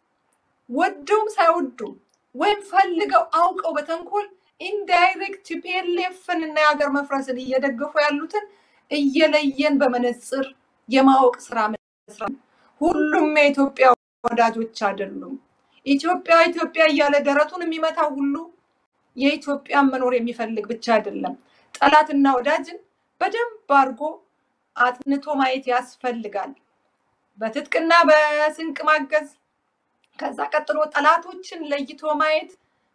ወደውም ሳይወዱም ወይም ፈልገው አውቀው በተንኮል ኢንዳይሬክት ቲፒኤልኤፍን እና የሀገር መፍረስን እየደገፉ ያሉትን እየለየን በመነጽር የማወቅ ስራ መስራት። ሁሉም የኢትዮጵያ ወዳጆች አይደሉም። ኢትዮጵያ ኢትዮጵያ እያለ ደረቱን የሚመታው ሁሉ የኢትዮጵያን መኖር የሚፈልግ ብቻ አይደለም። ጠላትና ወዳጅን በደንብ አድርጎ አጥንቶ ማየት ያስፈልጋል። በትጥቅና በስንቅ ማገዝ፣ ከዛ ቀጥሎ ጠላቶችን ለይቶ ማየት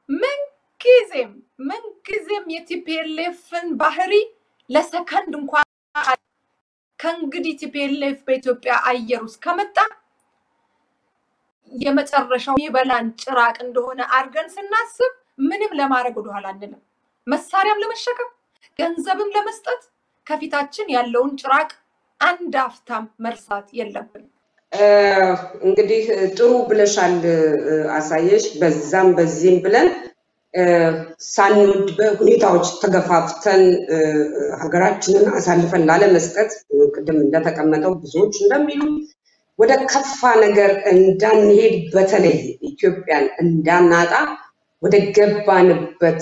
ምንጊዜም ምንጊዜም የቲፒኤልኤፍን ባህሪ ለሰከንድ እንኳን ከእንግዲህ ቲፒኤልኤፍ በኢትዮጵያ አየር ውስጥ ከመጣ የመጨረሻው የበላን ጭራቅ እንደሆነ አድርገን ስናስብ ምንም ለማድረግ ወደኋላ አንልም። መሳሪያም ለመሸከም ገንዘብም ለመስጠት ከፊታችን ያለውን ጭራቅ አንድ አፍታም መርሳት የለብንም። እንግዲህ ጥሩ ብለሻል አሳየሽ። በዛም በዚህም ብለን ሳንወድ በሁኔታዎች ተገፋፍተን ሀገራችንን አሳልፈን ላለመስጠት ቅድም እንደተቀመጠው ብዙዎች እንደሚሉ ወደ ከፋ ነገር እንዳንሄድ በተለይ ኢትዮጵያን እንዳናጣ ወደ ገባንበት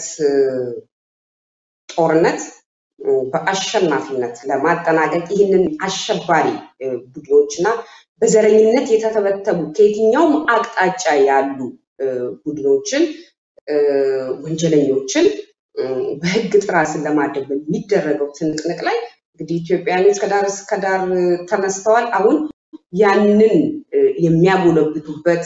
ጦርነት በአሸናፊነት ለማጠናቀቅ ይህንን አሸባሪ ቡድኖች እና በዘረኝነት የተተበተቡ ከየትኛውም አቅጣጫ ያሉ ቡድኖችን ወንጀለኞችን በህግ ጥራ ስር ለማድረግ በሚደረገው ትንቅንቅ ላይ እንግዲህ ኢትዮጵያውያኖች ከዳር እስከ ዳር ተነስተዋል። አሁን ያንን የሚያጎለብቱበት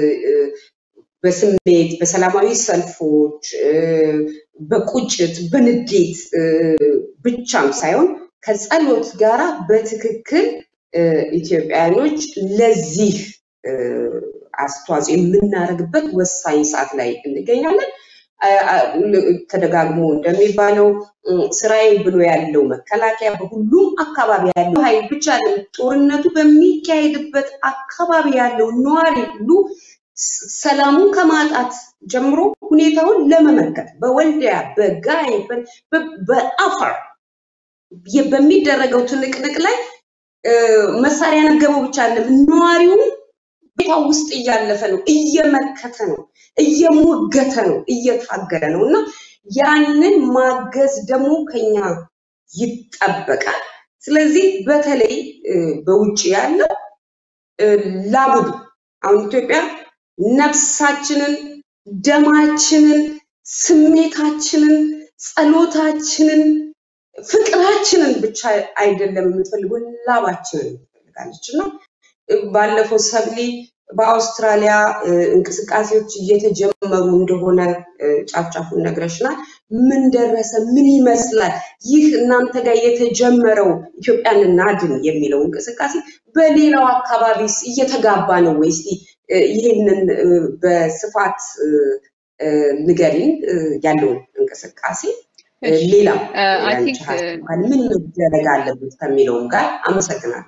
በስሜት በሰላማዊ ሰልፎች፣ በቁጭት፣ በንዴት ብቻም ሳይሆን ከጸሎት ጋራ በትክክል ኢትዮጵያውያኖች ለዚህ አስተዋጽኦ የምናደርግበት ወሳኝ ሰዓት ላይ እንገኛለን። ተደጋግሞ እንደሚባለው ስራዬ ብሎ ያለው መከላከያ በሁሉም አካባቢ ያለው ኃይል ብቻ ጦርነቱ በሚካሄድበት አካባቢ ያለው ነዋሪ ሁሉ ሰላሙን ከማጣት ጀምሮ ሁኔታውን ለመመከት በወልዲያ፣ በጋይ፣ በአፋር በሚደረገው ትንቅንቅ ላይ መሳሪያ ነገበው ብቻ አለም ነዋሪውም ቤታ ውስጥ እያለፈ ነው፣ እየመከተ ነው፣ እየሞገተ ነው፣ እየታገለ ነው እና ያንን ማገዝ ደግሞ ከኛ ይጠበቃል። ስለዚህ በተለይ በውጭ ያለው ላቡድ አሁን ኢትዮጵያ ነፍሳችንን፣ ደማችንን፣ ስሜታችንን፣ ጸሎታችንን፣ ፍቅራችንን ብቻ አይደለም የምትፈልገው ላባችንን ትፈልጋለች እና ባለፈው ሰብሊ በአውስትራሊያ እንቅስቃሴዎች እየተጀመሩ እንደሆነ ጫፍጫፉን ነግረሽናል። ምን ደረሰ? ምን ይመስላል? ይህ እናንተ ጋር የተጀመረው ኢትዮጵያን እናድን የሚለው እንቅስቃሴ በሌላው አካባቢስ እየተጋባ ነው ወይ? እስቲ ይህንን በስፋት ንገሪን፣ ያለውን እንቅስቃሴ ሌላም ምን መደረግ አለበት ከሚለውም ጋር አመሰግናለሁ።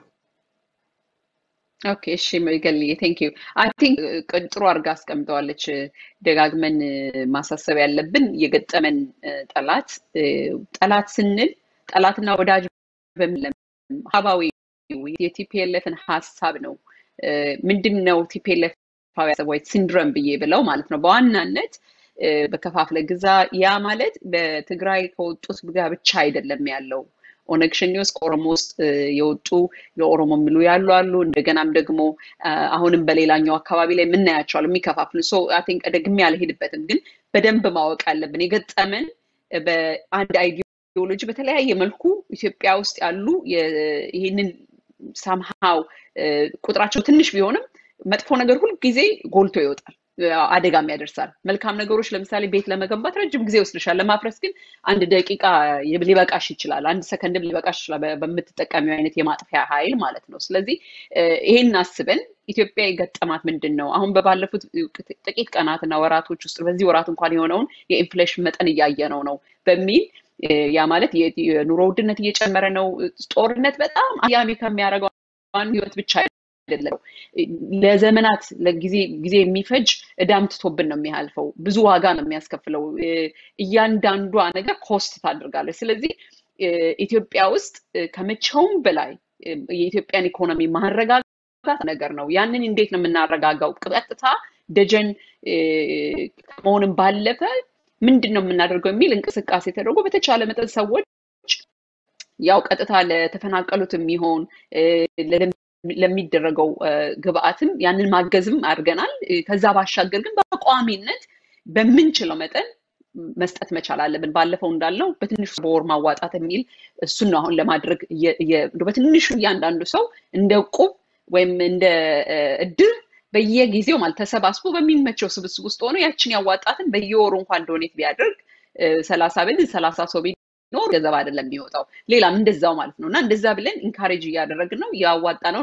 ኦኬ እሺ ገልዬ ቴንክ ዩ አይ ቲንክ ጥሩ አድርጋ አስቀምጠዋለች። ደጋግመን ማሳሰብ ያለብን የገጠመን ጠላት ጠላት ስንል ጠላትና ወዳጅ በሚለም ሀባዊ የቲፒኤልኤፍን ሀሳብ ነው። ምንድን ነው ቲፒኤልኤፍ ሲንድረም ብዬ ብለው ማለት ነው በዋናነት በከፋፍለ ግዛ ያ ማለት በትግራይ ከወጡት ጋር ብቻ አይደለም ያለው ኦነግ ሸኔ ውስጥ ከኦሮሞ ውስጥ የወጡ የኦሮሞ የሚሉ ያሉ አሉ። እንደገናም ደግሞ አሁንም በሌላኛው አካባቢ ላይ የምናያቸዋል የሚከፋፍሉ ሶ አይ ቲንክ ደግሜ አልሄድበትም፣ ግን በደንብ ማወቅ አለብን። የገጠመን በአንድ አይዲዮሎጂ በተለያየ መልኩ ኢትዮጵያ ውስጥ ያሉ ይህንን ሳምሃው ቁጥራቸው ትንሽ ቢሆንም መጥፎ ነገር ሁልጊዜ ጎልቶ ይወጣል። አደጋም ያደርሳል። መልካም ነገሮች ለምሳሌ ቤት ለመገንባት ረጅም ጊዜ ይወስድሻል። ለማፍረስ ግን አንድ ደቂቃ ሊበቃሽ ይችላል። አንድ ሰከንድም ሊበቃሽ ይችላል። በምትጠቀሚው አይነት የማጥፊያ ኃይል ማለት ነው። ስለዚህ ይሄን አስበን ኢትዮጵያ የገጠማት ምንድን ነው? አሁን በባለፉት ጥቂት ቀናትና ወራቶች ውስጥ በዚህ ወራት እንኳን የሆነውን የኢንፍሌሽን መጠን እያየነው ነው በሚል ያ ማለት የኑሮ ውድነት እየጨመረ ነው። ጦርነት በጣም አያሚ ከሚያደርገው ህይወት ብቻ አይደለም ለዘመናት ለጊዜ ጊዜ የሚፈጅ እዳም ትቶብን ነው የሚያልፈው። ብዙ ዋጋ ነው የሚያስከፍለው። እያንዳንዷ ነገር ኮስት ታደርጋለች። ስለዚህ ኢትዮጵያ ውስጥ ከመቼውም በላይ የኢትዮጵያን ኢኮኖሚ ማረጋጋት ነገር ነው። ያንን እንዴት ነው የምናረጋጋው? ቀጥታ ደጀን ከመሆንም ባለፈ ምንድን ነው የምናደርገው የሚል እንቅስቃሴ ተደርጎ በተቻለ መጠን ሰዎች ያው ቀጥታ ለተፈናቀሉት የሚሆን ለሚደረገው ግብአትም ያንን ማገዝም አድርገናል። ከዛ ባሻገር ግን በቋሚነት በምንችለው መጠን መስጠት መቻል አለብን። ባለፈው እንዳለው በትንሹ በወር ማዋጣት የሚል እሱን ነው አሁን ለማድረግ በትንሹ እያንዳንዱ ሰው እንደ ቁብ ወይም እንደ እድር በየጊዜው ማለት ተሰባስቦ በሚመቸው ስብስብ ውስጥ ሆኖ ያችን ያዋጣትን በየወሩ እንኳን ዶኔት ቢያደርግ ሰላሳ ብል ሰላሳ ሰው ቢኖር ገንዘብ አይደለም የሚወጣው ሌላም እንደዛው ማለት ነው እና እንደዛ ብለን ኢንካሬጅ እያደረግን ነው እያዋጣ ነው። እንደውም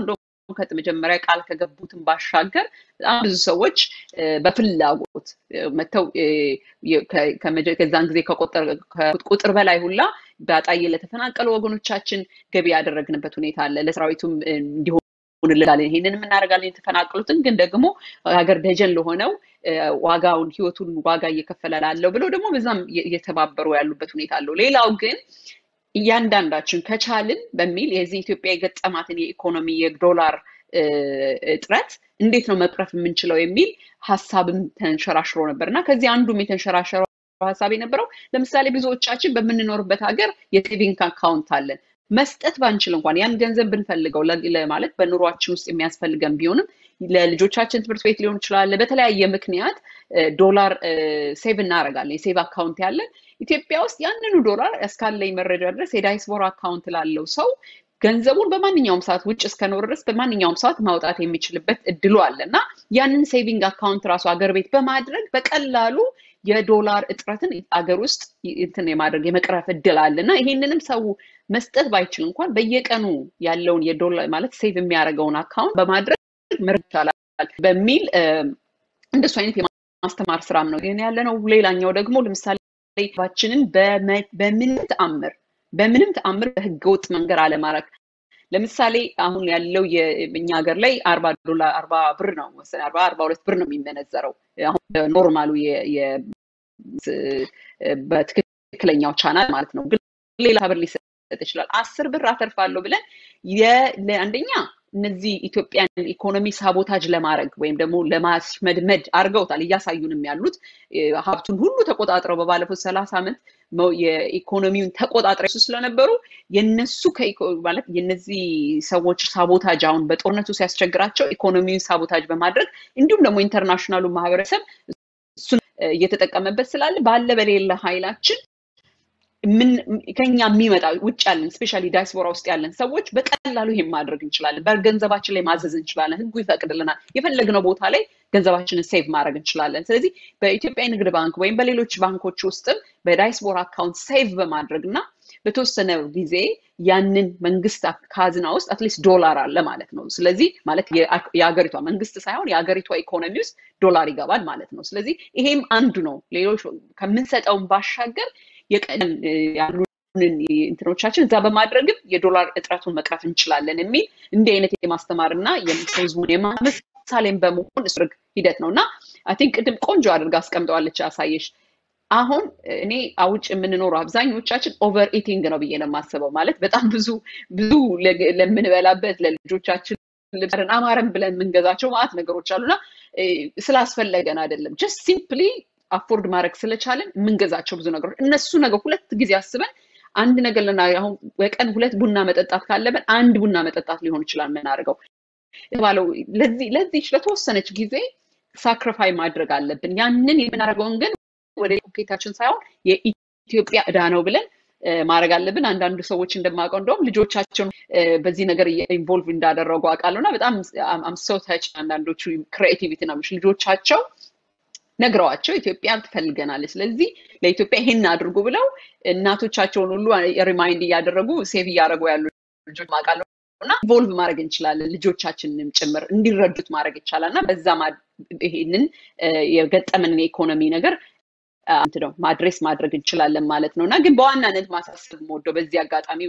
ከመጀመሪያ ቃል ከገቡትን ባሻገር በጣም ብዙ ሰዎች በፍላጎት መጥተው ከዛን ጊዜ ቁጥር በላይ ሁላ በአጣዬ ለተፈናቀሉ ወገኖቻችን ገቢ ያደረግንበት ሁኔታ አለ። ለሰራዊቱም እንዲሆን እንላለን ይሄንን እናደርጋለን። የተፈናቀሉትን ግን ደግሞ ሀገር ደጀን ለሆነው ዋጋውን ህይወቱን ዋጋ እየከፈለ ላለው ብለው ደግሞ በዛም እየተባበሩ ያሉበት ሁኔታ አለው። ሌላው ግን እያንዳንዳችን ከቻልን በሚል የዚህ ኢትዮጵያ የገጠማትን የኢኮኖሚ የዶላር እጥረት እንዴት ነው መቅረፍ የምንችለው የሚል ሀሳብም ተንሸራሽሮ ነበር እና ከዚህ አንዱም የተንሸራሸረው ሀሳብ የነበረው ለምሳሌ ብዙዎቻችን በምንኖርበት ሀገር የሴቪንግ አካውንት አለን። መስጠት ባንችል እንኳን ያን ገንዘብ ብንፈልገው ማለት በኑሯችን ውስጥ የሚያስፈልገን ቢሆንም ለልጆቻችን ትምህርት ቤት ሊሆን ይችላል። በተለያየ ምክንያት ዶላር ሴቭ እናደርጋለን። የሴቭ አካውንት ያለን ኢትዮጵያ ውስጥ ያንኑ ዶላር እስካለኝ መረጃ ድረስ የዳይስፖራ አካውንት ላለው ሰው ገንዘቡን በማንኛውም ሰዓት ውጭ እስከኖር ድረስ በማንኛውም ሰዓት ማውጣት የሚችልበት እድሉ አለ እና ያንን ሴቪንግ አካውንት ራሱ አገር ቤት በማድረግ በቀላሉ የዶላር እጥረትን አገር ውስጥ እንትን የማድረግ የመቅረፍ እድል አለ እና ይሄንንም ሰው መስጠት ባይችል እንኳን በየቀኑ ያለውን የዶላር ማለት ሴቭ የሚያደርገውን አካውንት በማድረግ መረድ ይቻላል በሚል እንደሱ አይነት የማስተማር ስራም ነው ይህን ያለ ነው። ሌላኛው ደግሞ ለምሳሌ ባችንን በምንም ተአምር በምንም ተአምር በህገወጥ መንገድ አለማድረግ ለምሳሌ አሁን ያለው የእኛ ሀገር ላይ አርባ ዶላር አርባ ብር ነው መሰለኝ አርባ አርባ ሁለት ብር ነው የሚመነዘረው አሁን ኖርማሉ በትክክለኛው ቻናል ማለት ነው። ግን ሌላ ብር ሊሰጥ ይችላል። አስር ብር አተርፋለሁ ብለን አንደኛ እነዚህ ኢትዮጵያን ኢኮኖሚ ሳቦታጅ ለማድረግ ወይም ደግሞ ለማስመድመድ አድርገውታል። እያሳዩንም ያሉት ሀብቱን ሁሉ ተቆጣጥረው በባለፉት ሰላሳ ዓመት የኢኮኖሚውን ተቆጣጥረው ስለነበሩ የነሱ ማለት የነዚህ ሰዎች ሳቦታጅ አሁን በጦርነቱ ሲያስቸግራቸው ኢኮኖሚውን ሳቦታጅ በማድረግ እንዲሁም ደግሞ ኢንተርናሽናሉ ማህበረሰብ እሱን እየተጠቀመበት ስላለ ባለ በሌለ ኃይላችን ከኛ የሚመጣ ውጭ ያለን ስፔሻሊ ዳያስፖራ ውስጥ ያለን ሰዎች በቀላሉ ይሄን ማድረግ እንችላለን። በገንዘባችን ላይ ማዘዝ እንችላለን። ህጉ ይፈቅድልናል። የፈለግነው ቦታ ላይ ገንዘባችንን ሴቭ ማድረግ እንችላለን። ስለዚህ በኢትዮጵያ ንግድ ባንክ ወይም በሌሎች ባንኮች ውስጥም በዳያስፖራ አካውንት ሴቭ በማድረግ እና በተወሰነ ጊዜ ያንን መንግስት ካዝና ውስጥ አትሊስት ዶላር አለ ማለት ነው። ስለዚህ ማለት የሀገሪቷ መንግስት ሳይሆን የሀገሪቷ ኢኮኖሚ ውስጥ ዶላር ይገባል ማለት ነው። ስለዚህ ይሄም አንዱ ነው። ሌሎች ከምንሰጠውን ባሻገር የቀን ያሉንን እንትኖቻችን እዛ በማድረግም የዶላር እጥረቱን መቅረፍ እንችላለን የሚል እንዲህ አይነት የማስተማር እና ህዝቡን የማመሳሌን በመሆን እስርግ ሂደት ነው እና አይ ቲንክ ቅድም ቆንጆ አድርጋ አስቀምጠዋለች አሳየሽ። አሁን እኔ አውጭ የምንኖረው አብዛኞቻችን ኦቨር ኢቲንግ ነው ብዬ ነው የማስበው። ማለት በጣም ብዙ ብዙ ለምንበላበት ለልጆቻችን ልብርን አማረን ብለን የምንገዛቸው ማለት ነገሮች አሉና ስላስፈለገን አይደለም ጀስት ሲምፕሊ አፎርድ ማድረግ ስለቻለን የምንገዛቸው ብዙ ነገሮች እነሱ ነገር ሁለት ጊዜ አስበን አንድ ነገር ልና አሁን በቀን ሁለት ቡና መጠጣት ካለብን አንድ ቡና መጠጣት ሊሆን ይችላል የምናደርገው የተባለው ለዚህ ለዚች ለተወሰነች ጊዜ ሳክሪፋይ ማድረግ አለብን። ያንን የምናደርገውን ግን ወደ ፖኬታችን ሳይሆን የኢትዮጵያ እዳ ነው ብለን ማድረግ አለብን። አንዳንዱ ሰዎች እንደማውቀው እንደውም ልጆቻቸውን በዚህ ነገር ኢንቮልቭ እንዳደረጉ አውቃለሁ እና በጣም አምሰው ተች አንዳንዶቹ ክሬቲቪቲ ነው ልጆቻቸው ነግረዋቸው ኢትዮጵያ ትፈልገናለች፣ ስለዚህ ለኢትዮጵያ ይሄን አድርጉ ብለው እናቶቻቸውን ሁሉ ሪማይንድ እያደረጉ ሴቭ እያደረጉ ያሉ ልጆች ማውቃለሁ እና ኢንቮልቭ ማድረግ እንችላለን። ልጆቻችንንም ጭምር እንዲረዱት ማድረግ ይቻላል እና በዛ ይሄንን የገጠመንን የኢኮኖሚ ነገር ነው ማድሬስ ማድረግ እንችላለን ማለት ነው እና ግን በዋናነት ማሳሰብ የምወደው በዚህ አጋጣሚ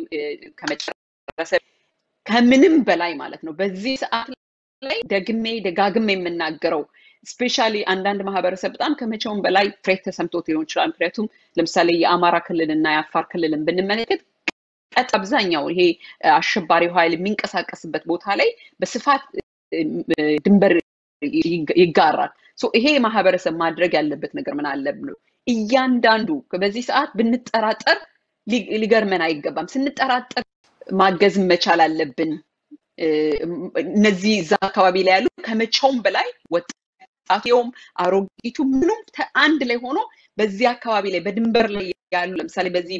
ከመጨረሰ ከምንም በላይ ማለት ነው በዚህ ሰዓት ላይ ደግሜ ደጋግሜ የምናገረው ስፔሻሊ አንዳንድ ማህበረሰብ በጣም ከመቼውም በላይ ፍሬት ተሰምቶት ሊሆን ይችላል። ምክንያቱም ለምሳሌ የአማራ ክልል እና የአፋር ክልልን ብንመለከት ቀጥ አብዛኛው ይሄ አሸባሪው ኃይል የሚንቀሳቀስበት ቦታ ላይ በስፋት ድንበር ይጋራል። ይሄ ማህበረሰብ ማድረግ ያለበት ነገር ምን አለ ብሎ እያንዳንዱ በዚህ ሰዓት ብንጠራጠር ሊገርመን አይገባም። ስንጠራጠር ማገዝ መቻል አለብን። እነዚህ እዛ አካባቢ ላይ ያሉ ከመቼውም በላይ ወጣቴውም አሮጊቱ ምኑም አንድ ላይ ሆኖ በዚህ አካባቢ ላይ በድንበር ላይ ያሉ ለምሳሌ በዚህ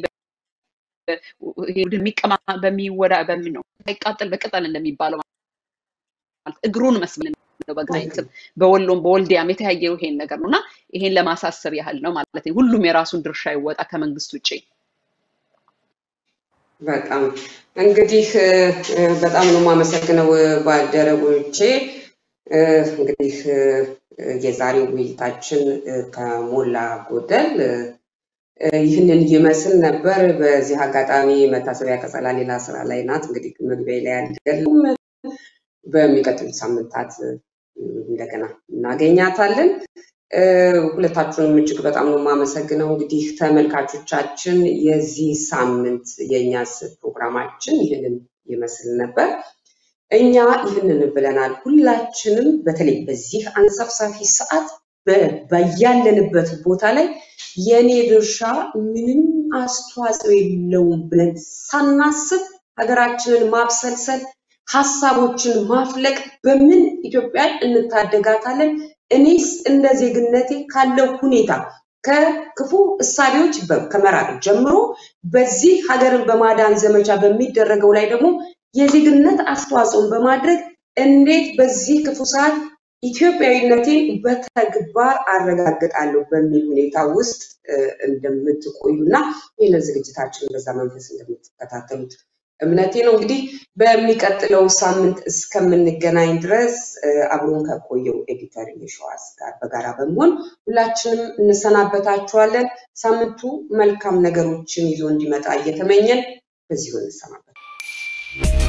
የሚቀማ በሚወዳ በምን ነው ሳይቃጠል በቅጠል እንደሚባለው ማለት እግሩን መስምን ነው በጋይንትም በወሎም በወልዲያም የተያየው ይሄን ነገር ነው እና ይሄን ለማሳሰብ ያህል ነው ማለት ነው። ሁሉም የራሱን ድርሻ ይወጣ ከመንግስት ውጭ። በጣም እንግዲህ በጣም ነው የማመሰግነው ባልደረቦቼ። እንግዲህ የዛሬው ውይይታችን ከሞላ ጎደል ይህንን ይመስል ነበር። በዚህ አጋጣሚ መታሰቢያ ቀጸላ ሌላ ስራ ላይ ናት። እንግዲህ መግቢያ ላይ አይደለም፣ በሚቀጥሉት ሳምንታት እንደገና እናገኛታለን። ሁለታችሁንም እጅግ በጣም ነው የማመሰግነው። እንግዲህ ተመልካቾቻችን የዚህ ሳምንት የእኛስ ፕሮግራማችን ይህንን ይመስል ነበር። እኛ ይህንን ብለናል። ሁላችንም በተለይ በዚህ አንሰፍሳፊ ሰዓት በያለንበት ቦታ ላይ የኔ ድርሻ ምንም አስተዋጽኦ የለውም ብለን ሳናስብ ሀገራችንን ማብሰልሰል፣ ሀሳቦችን ማፍለቅ በምን ኢትዮጵያን እንታደጋታለን? እኔስ እንደ ዜግነቴ ካለው ሁኔታ ከክፉ እሳቤዎች ከመራቅ ጀምሮ በዚህ ሀገርን በማዳን ዘመቻ በሚደረገው ላይ ደግሞ የዜግነት አስተዋጽኦን በማድረግ እንዴት በዚህ ክፉ ሰዓት ኢትዮጵያዊነቴን በተግባር አረጋግጣለሁ በሚል ሁኔታ ውስጥ እንደምትቆዩ እና ይህንን ዝግጅታችን በዛ መንፈስ እንደምትከታተሉት እምነቴ ነው። እንግዲህ በሚቀጥለው ሳምንት እስከምንገናኝ ድረስ አብሮን ከቆየው ኤዲተር የሸዋስ ጋር በጋራ በመሆን ሁላችንም እንሰናበታችኋለን። ሳምንቱ መልካም ነገሮችን ይዞ እንዲመጣ እየተመኘን በዚሁ እንሰናበት።